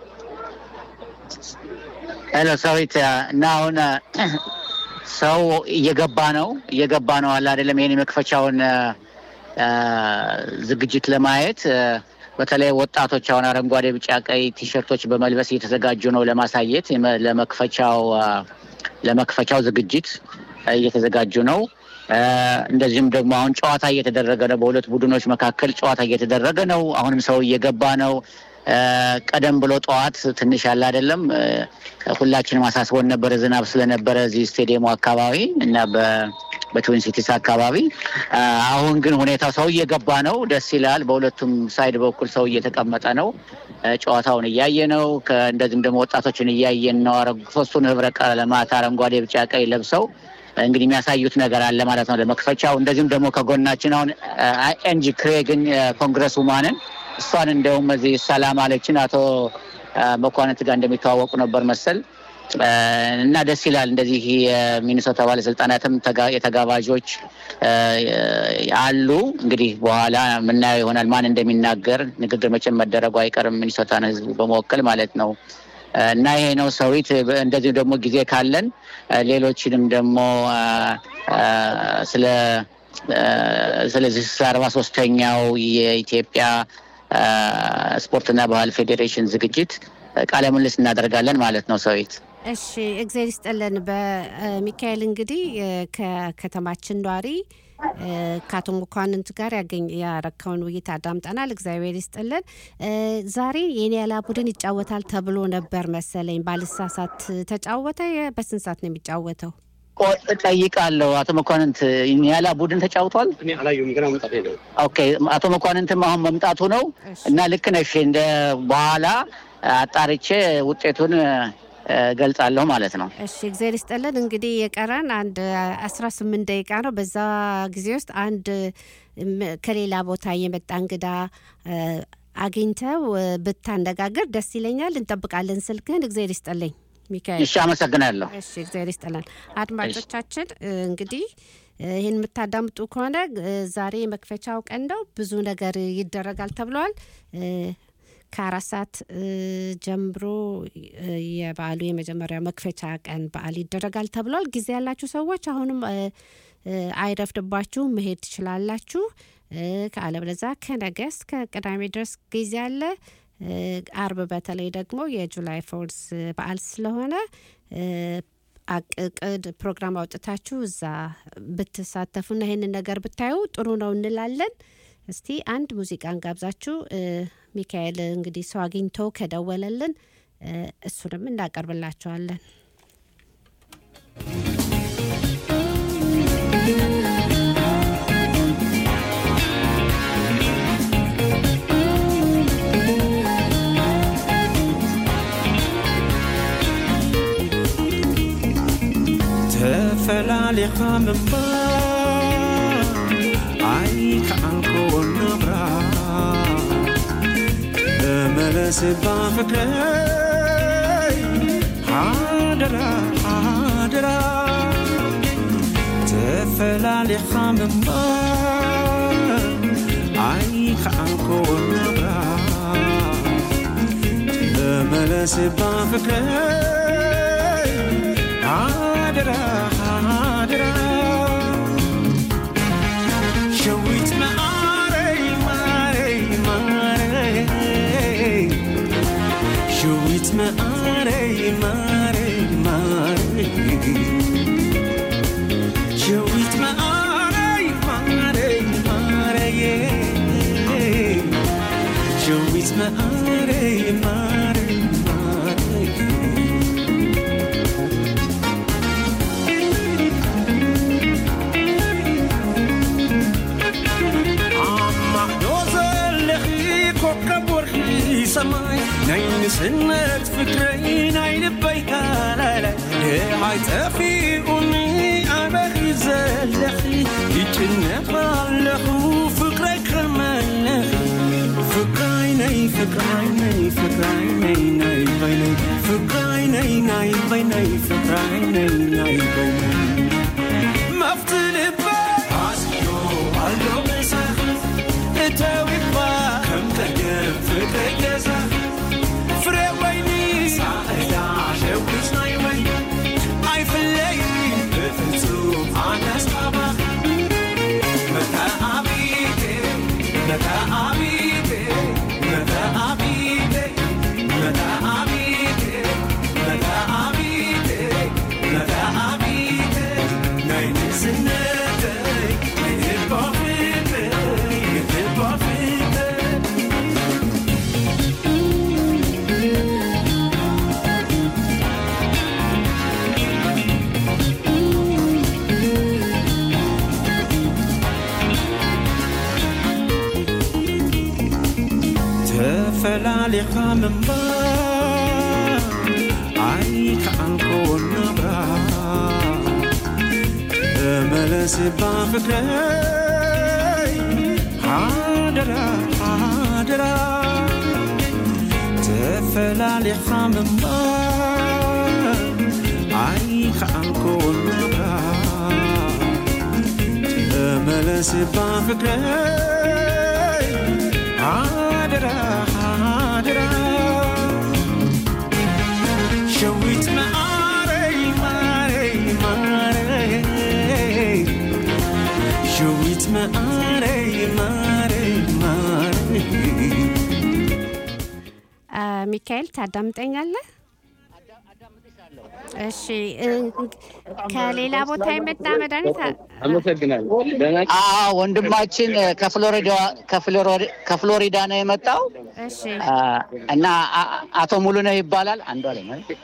ሄሎ ሰዊት እና አሁን አ፣ ሰው እየገባ ነው እየገባ ነው አለ አይደለም ይሄን የመክፈቻውን አ፣ አ፣ ዝግጅት ለማየት አ፣ በተለይ ወጣቶች አሁን አረንጓዴ፣ ቢጫ፣ ቀይ ቲሸርቶች በመልበስ እየተዘጋጁ ነው ለማሳየት የመ- ለመክፈቻው አ፣ ለመክፈቻው ዝግጅት አ፣ እየተዘጋጁ ነው እ፣ እንደዚሁም ደግሞ አሁን ጨዋታ እየተደረገ ነው። በሁለት ቡድኖች መካከል ጨዋታ እየተደረገ ነው። አሁንም ሰው እየገባ ነው። እ፣ ቀደም ብሎ ጠዋት ትንሽ ያለ አይደለም እ፣ ሁላችንም አሳስቦን ነበረ ዝናብ ስለነበረ እዚህ ስቴዲየሙ አካባቢ እና በ- በትዊን ሲቲስ አካባቢ እ፣ አሁን ግን ሁኔታው ሰው እየገባ ነው። ደስ ይላል። በሁለቱም ሳይድ በኩል ሰው እየተቀመጠ ነው። እ፣ ጨዋታውን እያየ ነው። ከ- እንደዚህም ደግሞ ወጣቶችን እያየን ነው። አረ- ሶስቱን ህብረ ቀለማት አረንጓዴ፣ ቢጫ፣ ቀይ ለብሰው እንግዲህ የሚያሳዩት ነገር አለ ማለት ነው ለመክፈቻው። እንደዚሁም ደግሞ ከጎናችን አሁን ኤንጂ ክሬግን ኮንግረስ ውማንን እሷን እንደውም እዚህ ሰላም አለችን አቶ አ፣ መኳንንት ጋር እንደሚተዋወቁ ነበር መሰል አ፣ እና ደስ ይላል። እንደዚህ የሚኒሶታ ባለስልጣናትም ተጋ- የተጋባዦች አ፣ አሉ። እንግዲህ በኋላ የምናየው ይሆናል ማን እንደሚናገር። ንግግር መቼም መደረጉ አይቀርም ሚኒሶታን ህዝብ በመወከል ማለት ነው። እና ይሄ ነው ሰዊት። እንደዚሁ ደግሞ ጊዜ ካለን አ፣ ሌሎችንም ደግሞ አ፣ አ፣ ስለ አ፣ ስለዚህ ስለ አርባ ሶስተኛው የኢትዮጵያ አ፣ ስፖርትና ባህል ፌዴሬሽን ዝግጅት አ፣ ቃለ ምልልስ እናደርጋለን ማለት ነው ሰዊት። እሺ እግዜር ይስጥልን። በሚካኤል እንግዲህ እ፣ ከከተማችን ኗሪ እ፣ ከአቶ መኳንንት ጋር ያገኝ ያረከውን ውይይት አዳምጠናል። እግዚአብሔር ይስጥልን። እ፣ ዛሬ የኒያላ ቡድን ይጫወታል ተብሎ ነበር መሰለኝ፣ ባልሳሳት ተጫወተ? የ- በስንት ሰዓት ነው የሚጫወተው? ቆይ እጠይቃለሁ። አቶ መኳንንት ኒያላ ቡድን ተጫውቷል? አላየሁም ገና መምጣት ሄደው ኦኬ አቶ መኳንንትም አሁን መምጣቱ ነው እና ልክ ነሽ። እንደ በኋላ አጣርቼ ውጤቱን እ፣ ገልጻለሁ ማለት ነው። እሺ እግዚአብሔር ይስጥልን። እንግዲህ የቀረን አንድ አስራ ስምንት ደቂቃ ነው። በዛ ጊዜ ውስጥ አንድ ም- ከሌላ ቦታ የመጣ እንግዳ እ፣ አግኝተው እ፣ ብታነጋግር ደስ ይለኛል። እንጠብቃለን ስልክህን። እግዚአብሔር ይስጥልኝ ሚካኤል። እሺ አመሰግናለሁ። እሺ እግዚአብሔር ይስጥልን። አድማጮቻችን እ፣ እንግዲህ እ፣ ይህን የምታዳምጡ ከሆነ እ፣ ዛሬ የመክፈቻው ቀን ነው። ብዙ ነገር ይደረጋል ተብለዋል። እ፣ ከአራት ሰዓት እ፣ ጀምሮ እ፣ የበዓሉ የመጀመሪያው መክፈቻ ቀን በዓል ይደረጋል ተብሏል። ጊዜ ያላችሁ ሰዎች አሁንም እ፣ እ፣ አይረፍድባችሁ መሄድ ትችላላችሁ። እ፣ ከአለበለዚያ ከነገ እስከ ቅዳሜ ድረስ ጊዜ አለ። እ፣ አርብ በተለይ ደግሞ የጁላይ ፎርስ በዓል ስለሆነ እ፣ አቅቅድ ፕሮግራም አውጥታችሁ እዛ ብትሳተፉና ይህንን ነገር ብታዩ ጥሩ ነው እንላለን። እስቲ አንድ ሙዚቃን ጋብዛችሁ እ፣ ሚካኤል እንግዲህ ሰው አግኝቶ ከደወለልን እ፣ እሱንም እናቀርብላቸዋለን። ተፈላሊኻ ምንባር ኣይከኣልኮ ናብራ ተመለስባ ፍቅረይ ሃደራ ሃደራ ተፈላሊኻ ምንባር ኣይከኣልኮ ናብራ ተመለስባ ፍቅረይ ሃደራ ሃደራ ሸዊት ማረይ ማረይ ማረይ ሸዊት ማረይ ማረይ ማረይ ሸዊት ማረይ ማረይ ማረይ ሸዊት ማረይ ማረይ ማረይ ማዕዶ ዘለኺ ኮከብ ወርሒ ሰማይ ናይ ንስነት ፍቅረይ ናይ ልበይ ካላላይ ድሃይ ጠፊኡኒ ኣበኺ ዘለኺ ይጭነቕ ኣለኹ ፍቅረይ ክመለኺ ፍቅራይ ናይ ፍቅራይ ናይ ፍቅራይ ናይ ናይ በይነይ ፍቅራይ ናይ ናይ በይነይ ፍቅራይ ናይ ናይ በይነይ መፍት ልበይ ኣስዮ ኣሎ ምሳኺ እተዊባ ከም ቀደም ፍቅረይ ገዛኺ ፍሬ ወይኒ ሳዕዳ ሸዊት ናይ ወይ ኣይፍለይ ብፍጹም ኣነስ ኣባኺ መተኣቢቴ መተኣቢቴ መተኣቢቴ መተኣቢቴ መተኣቢቴ መተኣቢቴ ናይ ንስነተይ ምንባ ኣይ ከዓልኮ ናብራ ተመለስባ ፍቅረይ ሓደራ ሓደራ ተፈላሊኻ ምንባር ኣይ ከዓልኮ ናብራ ተመለስባ ፍቅረይ ሓደራ ሓደራ ሸዊት መዓረይ ማረይ ማረይ ሸዊት መዓረይ ማረይ ማረይ አ፣ ሚካኤል ታዳምጠኛለህ? እሺ እ፣ ከሌላ ቦታ የመጣ መድኃኒት አ- አመሰግናለሁ። ደህና አዎ ወንድማችን ከፍሎሪዳ ከፍሎሪ- ከፍሎሪዳ ነው የመጣው እሺ አ፣ እና አ- አቶ ሙሉነህ ይባላል። አንዱ አለ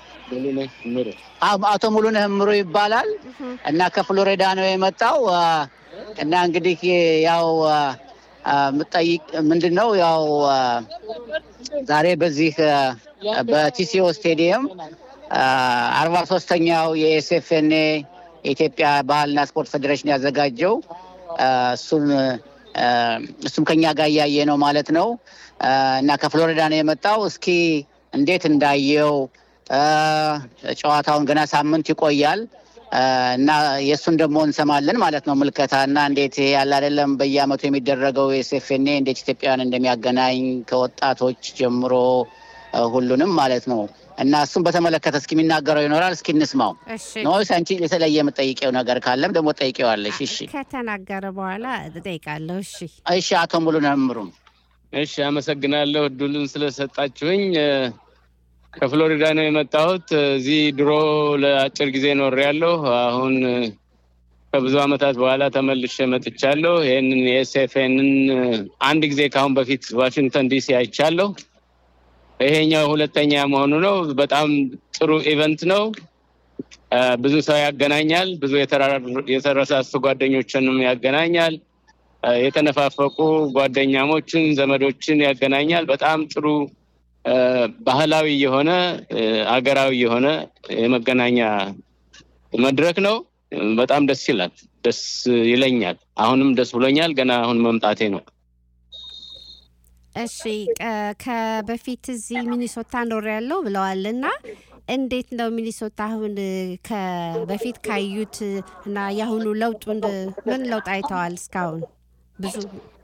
አቶ ሙሉነህ እምሩ ይባላል እና ከፍሎሪዳ ነው የመጣው አ፣ እና እንግዲህ ያው አ፣ አ፣ ምጠይቅ ምንድን ነው ያው አ፣ ዛሬ በዚህ አ፣ በቲሲኦ ስቴዲየም አርባ ሶስተኛው የኤስኤፍኤንኤ የኢትዮጵያ ባህልና ስፖርት ፌዴሬሽን ያዘጋጀው አ፣ እሱን አ፣ እሱም ከኛ ጋር እያየ ነው ማለት ነው አ፣ እና ከፍሎሪዳ ነው የመጣው። እስኪ እንዴት እንዳየው አ፣ ጨዋታውን ገና ሳምንት ይቆያል አ፣ እና የእሱን ደግሞ እንሰማለን ማለት ነው ምልከታ እና እንዴት ይሄ ያለ አይደለም በየአመቱ የሚደረገው የኤስኤፍኤንኤ እንዴት ኢትዮጵያውያን እንደሚያገናኝ ከወጣቶች ጀምሮ አ፣ ሁሉንም ማለት ነው እና እሱን በተመለከተ እስኪ የሚናገረው ይኖራል። እስኪ እንስማው። እሺ ኖይስ አንቺ የተለየ የምጠይቀው ነገር ካለም ደግሞ ጠይቄዋለሽ። እሺ ከተናገረ በኋላ እጠይቃለሁ። እሺ እሺ፣ አቶ ሙሉነህ እምሩ እሺ፣ አመሰግናለሁ እድሉን ስለሰጣችሁኝ። እ፣ ከፍሎሪዳ ነው የመጣሁት። እዚህ ድሮ ለአጭር ጊዜ ኖሬያለሁ። አሁን እ፣ ከብዙ ዓመታት በኋላ ተመልሼ መጥቻለሁ። ይህንን የኤስኤፍኤንን አንድ ጊዜ ከአሁን በፊት ዋሽንግተን ዲሲ አይቻለሁ። ይሄኛው ሁለተኛ መሆኑ ነው። በጣም ጥሩ ኢቨንት ነው። እ፣ ብዙ ሰው ያገናኛል። ብዙ የተራራ- የተረሳሱ ጓደኞችንም ያገናኛል። እ፣ የተነፋፈቁ ጓደኛሞችን፣ ዘመዶችን ያገናኛል። በጣም ጥሩ እ፣ ባህላዊ የሆነ እ፣ አገራዊ የሆነ የመገናኛ መድረክ ነው። እ፣ በጣም ደስ ይላል። ደስ ይለኛል። አሁንም ደስ ብሎኛል። ገና አሁን መምጣቴ ነው። እሺ ቀ- ከበፊት እዚህ ሚኒሶታ ኖር ያለው ብለዋል እና እንዴት ነው ሚኒሶታ አሁን ከበፊት ካዩት እና የአሁኑ ለውጡ እንደ- ምን ለውጥ አይተዋል እስካሁን? ብዙ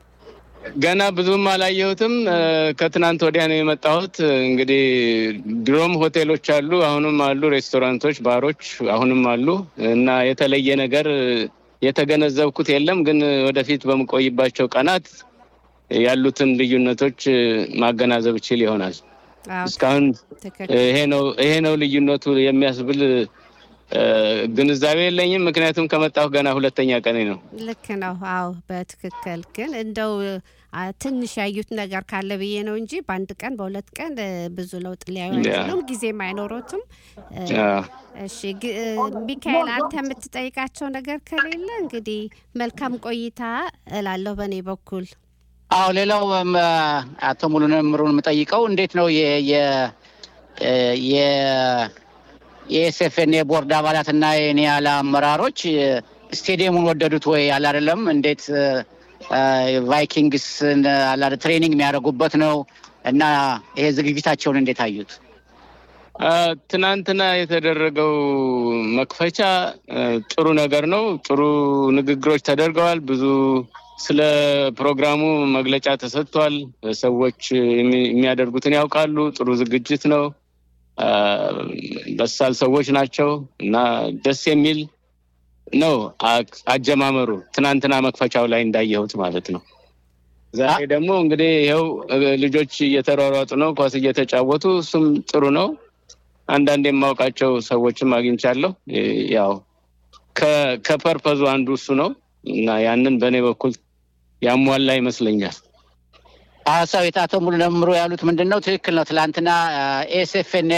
ገና ብዙም አላየሁትም። እ፣ ከትናንት ወዲያ ነው የመጣሁት። እንግዲህ ድሮም ሆቴሎች አሉ፣ አሁንም አሉ፣ ሬስቶራንቶች፣ ባሮች አሁንም አሉ እና የተለየ ነገር የተገነዘብኩት የለም። ግን ወደፊት በምቆይባቸው ቀናት ያሉትን ልዩነቶች እ፣ ማገናዘብ እችል ይሆናል። አዎ፣ እስካሁን ትክክል። ይሄ ነው ይሄ ነው ልዩነቱ የሚያስብል እ፣ ግንዛቤ የለኝም። ምክንያቱም ከመጣሁ ገና ሁለተኛ ቀኔ ነው። ልክ ነው። አዎ በትክክል ግን እንደው አ፣ ትንሽ ያዩት ነገር ካለ ብዬ ነው እንጂ በአንድ ቀን በሁለት ቀን እ፣ ብዙ ለውጥ ሊያዩ ያ። አይችሉም፣ ጊዜም አይኖሮትም። እ፣ አዎ። እሺ ግ- እ፣ ሚካኤል አንተ የምትጠይቃቸው ነገር ከሌለ እንግዲህ መልካም ቆይታ እላለሁ በእኔ በኩል። አዎ ሌላው እም፣ አቶ ሙሉነህ እምሩን የምጠይቀው እንዴት ነው የ- የ- እ፣ የ- የኤስኤፍኤን የቦርድ አባላት እና የኒያላ አመራሮች እ፣ ስቴዲየሙን ወደዱት ወይ? አለ አይደለም እንዴት እ፣ እ፣ ቫይኪንግስን አለ አይደል ትሬኒንግ የሚያደርጉበት ነው እና ይሄ ዝግጅታቸውን እንዴት አዩት? አ፣ ትናንትና የተደረገው መክፈቻ አ፣ ጥሩ ነገር ነው። ጥሩ ንግግሮች ተደርገዋል። ብዙ ስለ ፕሮግራሙ መግለጫ ተሰጥቷል። ሰዎች የሚ- የሚያደርጉትን ያውቃሉ። ጥሩ ዝግጅት ነው። አ፣ በሳል ሰዎች ናቸው እና ደስ የሚል ነው አ- አጀማመሩ። ትናንትና መክፈቻው ላይ እንዳየሁት ማለት ነው። ዛሬ ደግሞ እንግዲህ ይኸው እ፣ ልጆች እየተሯሯጡ ነው፣ ኳስ እየተጫወቱ እሱም ጥሩ ነው። አንዳንድ የማውቃቸው ሰዎችም አግኝቻለሁ። እ፣ ያው ከ- ከፐርፐዙ አንዱ እሱ ነው እና ያንን በእኔ በኩል ያሟላ ይመስለኛል። ሀሳቤት አቶ ሙሉነህ እምሩ ያሉት ምንድን ነው? ትክክል ነው። ትላንትና ኤስኤፍኤን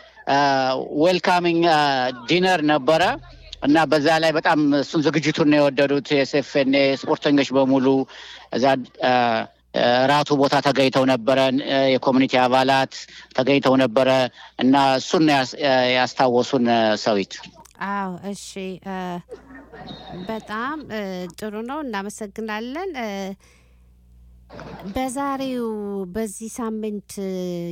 ዌልካሚንግ ዲነር ነበረ እና በዛ ላይ በጣም እሱን ዝግጅቱን ነው የወደዱት። ኤስኤፍኤን ስፖርተኞች በሙሉ እዛ አ፣ ራቱ ቦታ ተገኝተው ነበረ። እ፣ የኮሚኒቲ አባላት ተገኝተው ነበረ እና እሱን ነው ያስ- ያስታወሱን እ፣ ሰዊት አዎ እሺ እ፣ በጣም እ፣ ጥሩ ነው እናመሰግናለን እ፣ በዛሬው በዚህ ሳምንት እ፣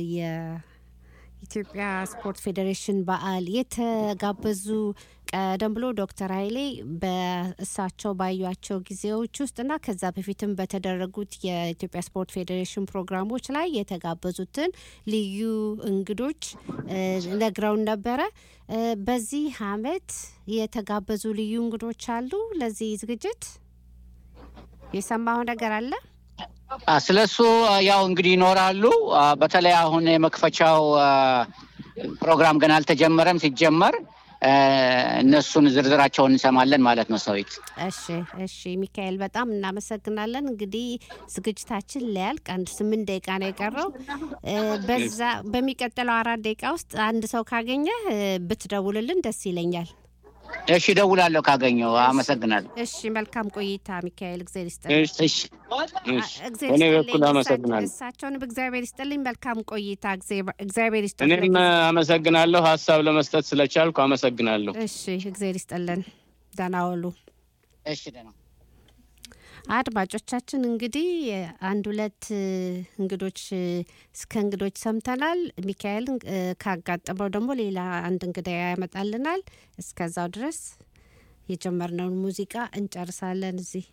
የኢትዮጵያ ስፖርት ፌዴሬሽን በዓል የተጋበዙ ቀደም ብሎ ዶክተር ኃይሌ በእሳቸው ባዩቸው ጊዜዎች ውስጥ እና ከዛ በፊትም በተደረጉት የኢትዮጵያ ስፖርት ፌዴሬሽን ፕሮግራሞች ላይ የተጋበዙትን ልዩ እንግዶች እ፣ ነግረውን ነበረ። እ፣ በዚህ አመት የተጋበዙ ልዩ እንግዶች አሉ። ለዚህ ዝግጅት የሰማው ነገር አለ? አ፣ ስለሱ አ፣ ያው እንግዲህ ይኖራሉ። አ፣ በተለይ አሁን የመክፈቻው አ፣ ፕሮግራም ገና አልተጀመረም። ሲጀመር አ፣ እነሱን ዝርዝራቸውን እንሰማለን ማለት ነው። ሰዊት እሺ እሺ ሚካኤል በጣም እናመሰግናለን። እንግዲህ ዝግጅታችን ሊያልቅ አንድ ስምንት ደቂቃ ነው የቀረው። እ፣ በዛ በሚቀጥለው አራት ደቂቃ ውስጥ አንድ ሰው ካገኘ ብትደውልልን ደስ ይለኛል። እሺ፣ እደውላለሁ ካገኘው። አመሰግናለሁ። እሺ መልካም ቆይታ ሚካኤል፣ እግዚአብሔር ይስጥልኝ። እሺ፣ እሺ፣ እግዚአብሔር በእኔ ይስጥልኝ። በኩል አመሰግናለሁ። እሳቸውንም እግዚአብሔር ይስጥልኝ። መልካም ቆይታ። እግዚአብሔር እግዚአብሔር ይስጥልኝ። እኔም አመሰግናለሁ። ሀሳብ ለመስጠት ስለቻልኩ አመሰግናለሁ። እሺ እግዚአብሔር ይስጥልን። ደህና ዋሉ። እሺ ደህና አድማጮቻችን እንግዲህ አንድ ሁለት እ፣ እንግዶች እ፣ እስከ እንግዶች ሰምተናል። ሚካኤል እ፣ ካጋጠመው ደግሞ ሌላ አንድ እንግዳ ያመጣልናል። እስከዛው ድረስ የጀመርነውን ሙዚቃ እንጨርሳለን እዚህ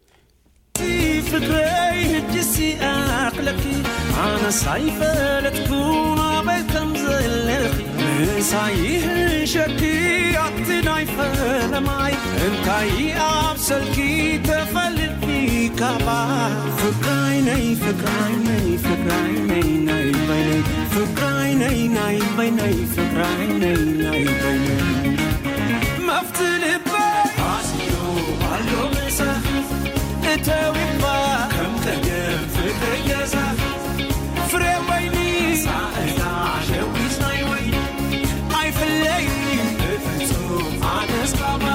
ፍቅረይ ህድሲ ኣኽለኪ ኣነ ሳይፈለጥኩን ኣበይ ከም ዘለኺ ንሳይህሸኪ ኣብቲ ናይ ፈለማይ እንታይ ኣብ ሰልኪ ተፈልጥኒ ካባ ፍቅራይ ናይ ፍቅራይ ናይ ፍቅራይ ናይ ናይ በይነይ ፍቅራይ ናይ ናይ በይነይ ፍቅራይ ናይ ናይ በይነይ መፍቲ ልበይ ኣስዮ ኣሎ ምሳኽ እተዊባ ከም ቀደም ፍቅሪ ገዛ ፍሬ ወይኒ ሳእታ ሸዊት ናይ ወይኒ ኣይፍለይ ብፍጹም ኣነስካባ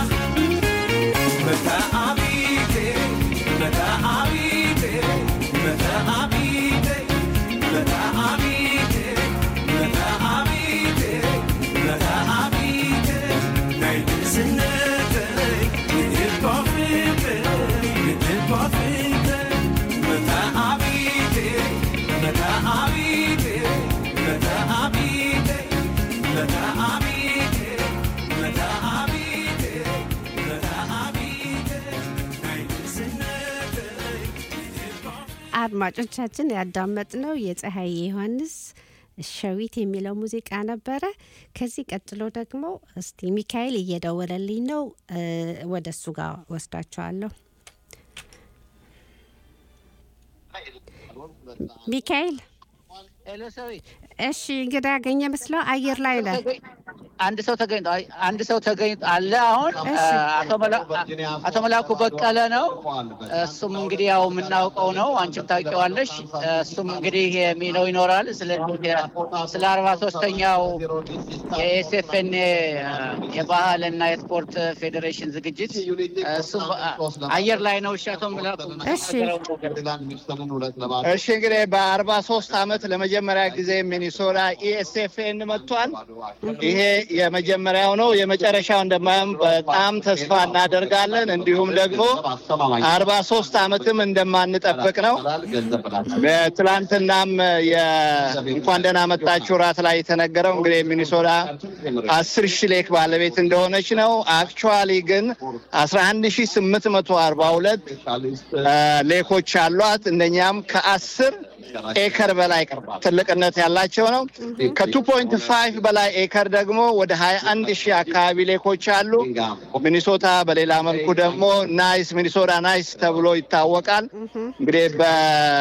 መተኣቢቴ መተኣቢቴ መተኣቢቴ መተኣቢቴ መተኣቢቴ መተኣቢቴ ናይ ንእስነተይ ንእባ ፍቅረይ ንእባ ፍቅረይ መተኣቢቴ መተኣቢቴ መተኣቢቴ መተኣቢቴ መተኣቢቴ መተኣቢቴ ናይ ንእስነተይ አድማጮቻችን ያዳመጥነው የፀሐይ ዮሐንስ ሸዊት የሚለው ሙዚቃ ነበረ። ከዚህ ቀጥሎ ደግሞ እስቲ ሚካኤል እየደወለልኝ ነው፣ እ፣ ወደ እሱ ጋር ወስዳቸዋለሁ። ሚካኤል እሺ፣ እንግዳ ያገኘ መስለው አየር ላይ ነህ። አንድ ሰው ተገኝቶ አንድ ሰው ተገኝቶ አለ። አሁን እሺ። አቶ መላ- አቶ መላኩ በቀለ ነው። እሱም እንግዲህ ያው የምናውቀው ነው፣ አንቺም ታውቂዋለሽ። እሱም እንግዲህ የሚለው ይኖራል ስለ ስለ አርባ ሶስተኛው የኤስኤፍኤን የባህል እና የስፖርት ፌዴሬሽን ዝግጅት እሱም አየር ላይ ነው። እሺ አቶ መላኩ እሺ እንግዲህ በአርባ ሶስት አመት ለመጀመሪያ ጊዜ ሚኒሶታ ኢኤስኤፍኤን መጥቷል። ይሄ የመጀመሪያው ነው። የመጨረሻው እንደማይሆን በጣም ተስፋ እናደርጋለን። እንዲሁም ደግሞ አርባ ሶስት አመትም እንደማንጠብቅ ነው። በትላንትናም የእንኳን ደህና መጣችሁ ራት ላይ የተነገረው እንግዲህ ሚኒሶታ አስር ሺህ ሌክ ባለቤት እንደሆነች ነው። አክቹዋሊ ግን አስራ አንድ ሺህ ስምንት መቶ አርባ ሁለት ሌኮች አሏት። እነኛም ከአስር ኤከር በላይ ትልቅነት ያላቸው ነው። ከቱ ፖይንት ፋይቭ በላይ ኤከር ደግሞ ወደ ሀያ አንድ ሺህ አካባቢ ሌኮች አሉ። ሚኒሶታ በሌላ መልኩ ደግሞ ናይስ ሚኒሶታ ናይስ ተብሎ ይታወቃል። እንግዲህ በ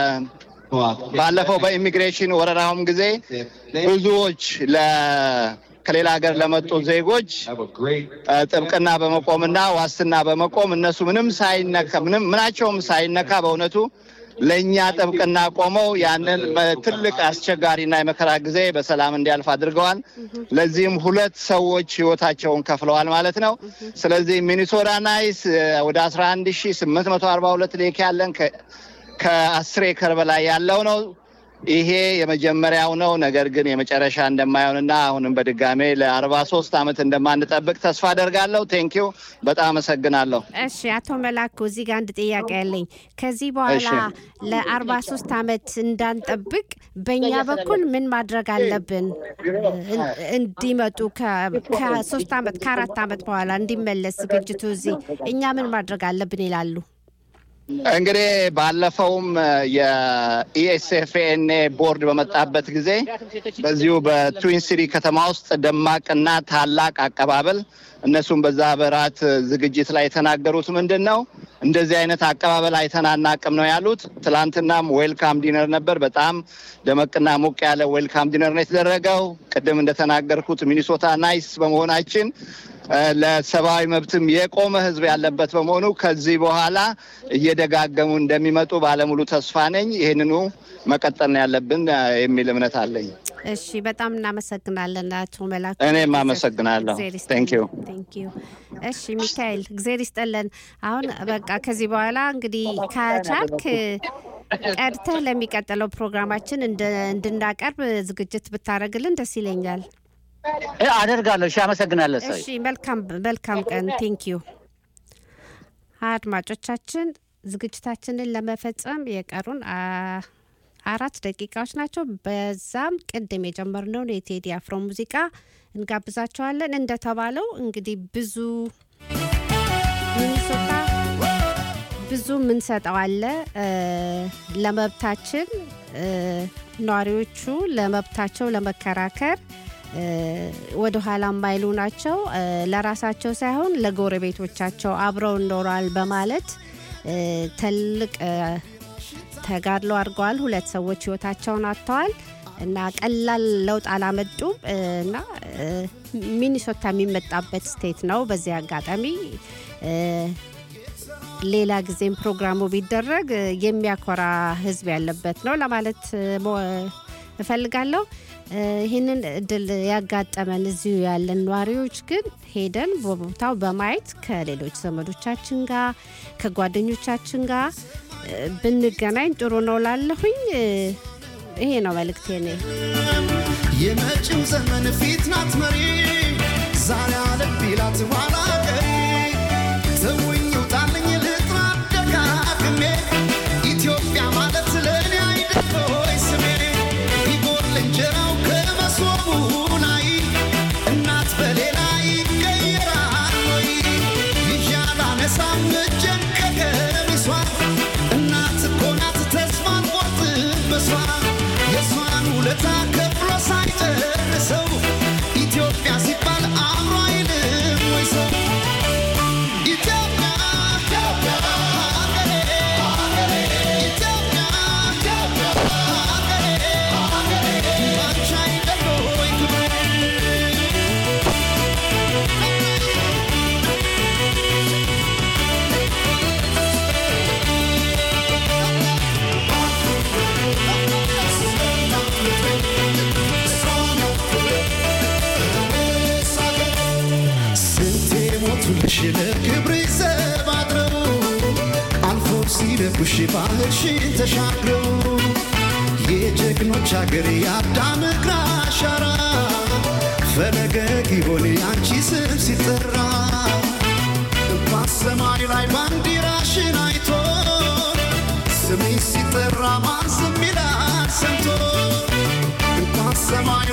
ባለፈው በኢሚግሬሽን ወረራውም ጊዜ ብዙዎች ለ ከሌላ ሀገር ለመጡ ዜጎች እ፣ ጥብቅና በመቆምና ዋስትና በመቆም እነሱ ምንም ሳይነካ ምንም ምናቸውም ሳይነካ በእውነቱ ለእኛ ጥብቅና ቆመው ያንን ትልቅ አስቸጋሪና የመከራ ጊዜ በሰላም እንዲያልፍ አድርገዋል። ለዚህም ሁለት ሰዎች ህይወታቸውን ከፍለዋል ማለት ነው። ስለዚህ ሚኒሶታ ናይስ እ፣ ወደ አስራ አንድ ሺ ስምንት መቶ አርባ ሁለት ሌክ ያለን ከ- ከአስር ኤከር በላይ ያለው ነው። ይሄ የመጀመሪያው ነው። ነገር ግን የመጨረሻ እንደማይሆንና አሁንም በድጋሜ ለአርባ ሶስት ዓመት እንደማንጠብቅ ተስፋ አደርጋለሁ። ቴንኪዩ በጣም አመሰግናለሁ። እሺ አቶ መላኩ እዚህ ጋር አንድ ጥያቄ ያለኝ ከዚህ በኋላ ለአርባ ሶስት ዓመት እንዳንጠብቅ በእኛ በኩል ምን ማድረግ አለብን? እን- እንዲመጡ ከ- ከሶስት ዓመት ከአራት ዓመት በኋላ እንዲመለስ ዝግጅቱ እዚህ እኛ ምን ማድረግ አለብን ይላሉ? እንግዲህ ባለፈውም የኢኤስኤፍኤንኤ ቦርድ በመጣበት ጊዜ በዚሁ በትዊን ሲቲ ከተማ ውስጥ ደማቅና ታላቅ አቀባበል እነሱም በዛ በራት ዝግጅት ላይ የተናገሩት ምንድን ነው እንደዚህ አይነት አቀባበል አይተን አናቅም ነው ያሉት። ትላንትናም ዌልካም ዲነር ነበር። በጣም ደመቅና ሞቅ ያለ ዌልካም ዲነር ነው የተደረገው። ቅድም እንደተናገርኩት ሚኒሶታ ናይስ በመሆናችን እ፣ ለሰብአዊ መብትም የቆመ ሕዝብ ያለበት በመሆኑ ከዚህ በኋላ እየደጋገሙ እንደሚመጡ ባለሙሉ ተስፋ ነኝ። ይህንኑ መቀጠል ነው ያለብን እ፣ የሚል እምነት አለኝ። እሺ በጣም እናመሰግናለን አቶ መላኩ። እኔም አመሰግናለሁ። እግዜር ይስጥልን። ቴንክ ዩ ቴንክ ዩ። እሺ ሚካኤል እግዜር ይስጠለን። አሁን በቃ ከዚህ በኋላ እንግዲህ ከቻልክ ቀድተህ ለሚቀጥለው ፕሮግራማችን እንደ- እንድናቀርብ ዝግጅት ብታደርግልን ደስ ይለኛል። እ፣ አደርጋለሁ። እሺ፣ አመሰግናለሁ። ሰው እሺ መልካም መልካም ቀን ቴንክ ዩ። አድማጮቻችን ዝግጅታችንን ለመፈጸም የቀሩን አ, አራት ደቂቃዎች ናቸው። በዛም ቅድም የጀመርነውን የቴዲ አፍሮ ሙዚቃ እንጋብዛቸዋለን። እንደተባለው እንግዲህ ብዙ ሚኒሶታ ብዙ የምንሰጠው አለ እ፣ ለመብታችን እ፣ ነዋሪዎቹ ለመብታቸው ለመከራከር እ፣ ወደ ኋላ የማይሉ ናቸው። እ፣ ለራሳቸው ሳይሆን ለጎረቤቶቻቸው አብረው ይኖራል በማለት እ፣ ትልቅ እ፣ ተጋድሎ አድርገዋል። ሁለት ሰዎች ህይወታቸውን አጥተዋል እና ቀላል ለውጥ አላመጡም እ፣ እና እ፣ ሚኒሶታ የሚመጣበት ስቴት ነው። በዚህ አጋጣሚ እ፣ ሌላ ጊዜም ፕሮግራሙ ቢደረግ እ፣ የሚያኮራ ህዝብ ያለበት ነው ለማለት እ፣ ሞ- እፈልጋለሁ። እ፣ ይህንን እድል ያጋጠመን እዚሁ ያለን ነዋሪዎች ግን ሄደን በቦታው በማየት ከሌሎች ዘመዶቻችን ጋር ከጓደኞቻችን ጋር እ፣ ብንገናኝ ጥሩ ነው ላለሁኝ እ፣ ይሄ ነው መልእክቴ እኔ የመጪው ዘመን ፊት ናት መሪ ዛሬ አለብ ይላት ኋላ ቀሪ ተውኝ ውጣልኝ ልጥራ ደጋግሜ ኢትዮጵያ ማለት ለእኔ አይደል ሆይ ስሜ ቢጎል እንጀራው ከመሶቡ ላይ እናት በሌላ ይቀየራል ወይ ይዣላ ነሳም እጄን ከቀሚሷ እናት እኮ ናት ተስፋን ቆርጥ በሷ የእሷን ውለታ ከፍሎ ሳይጨርሰው ኢትዮጵያ ሲባል አእምሮ አይልም ወይ ሰው ኢትዮጵያ ኢትዮጵያ ሀገሬ ሀገሬ ኢትዮጵያ ኢትዮጵያ ሀገሬ ሀገሬ ባንቺ አይደል ወይ ክብሬ ስንቴ ሞቱልሽ ለክብር ዘብ አድረው አልፎ ሲደጉሽ ባህርሽን ተሻግረው የጀግኖች አገር የአዳም እግር አሻራ ፈለገ ጊዮን አንቺ ስም ሲጠራ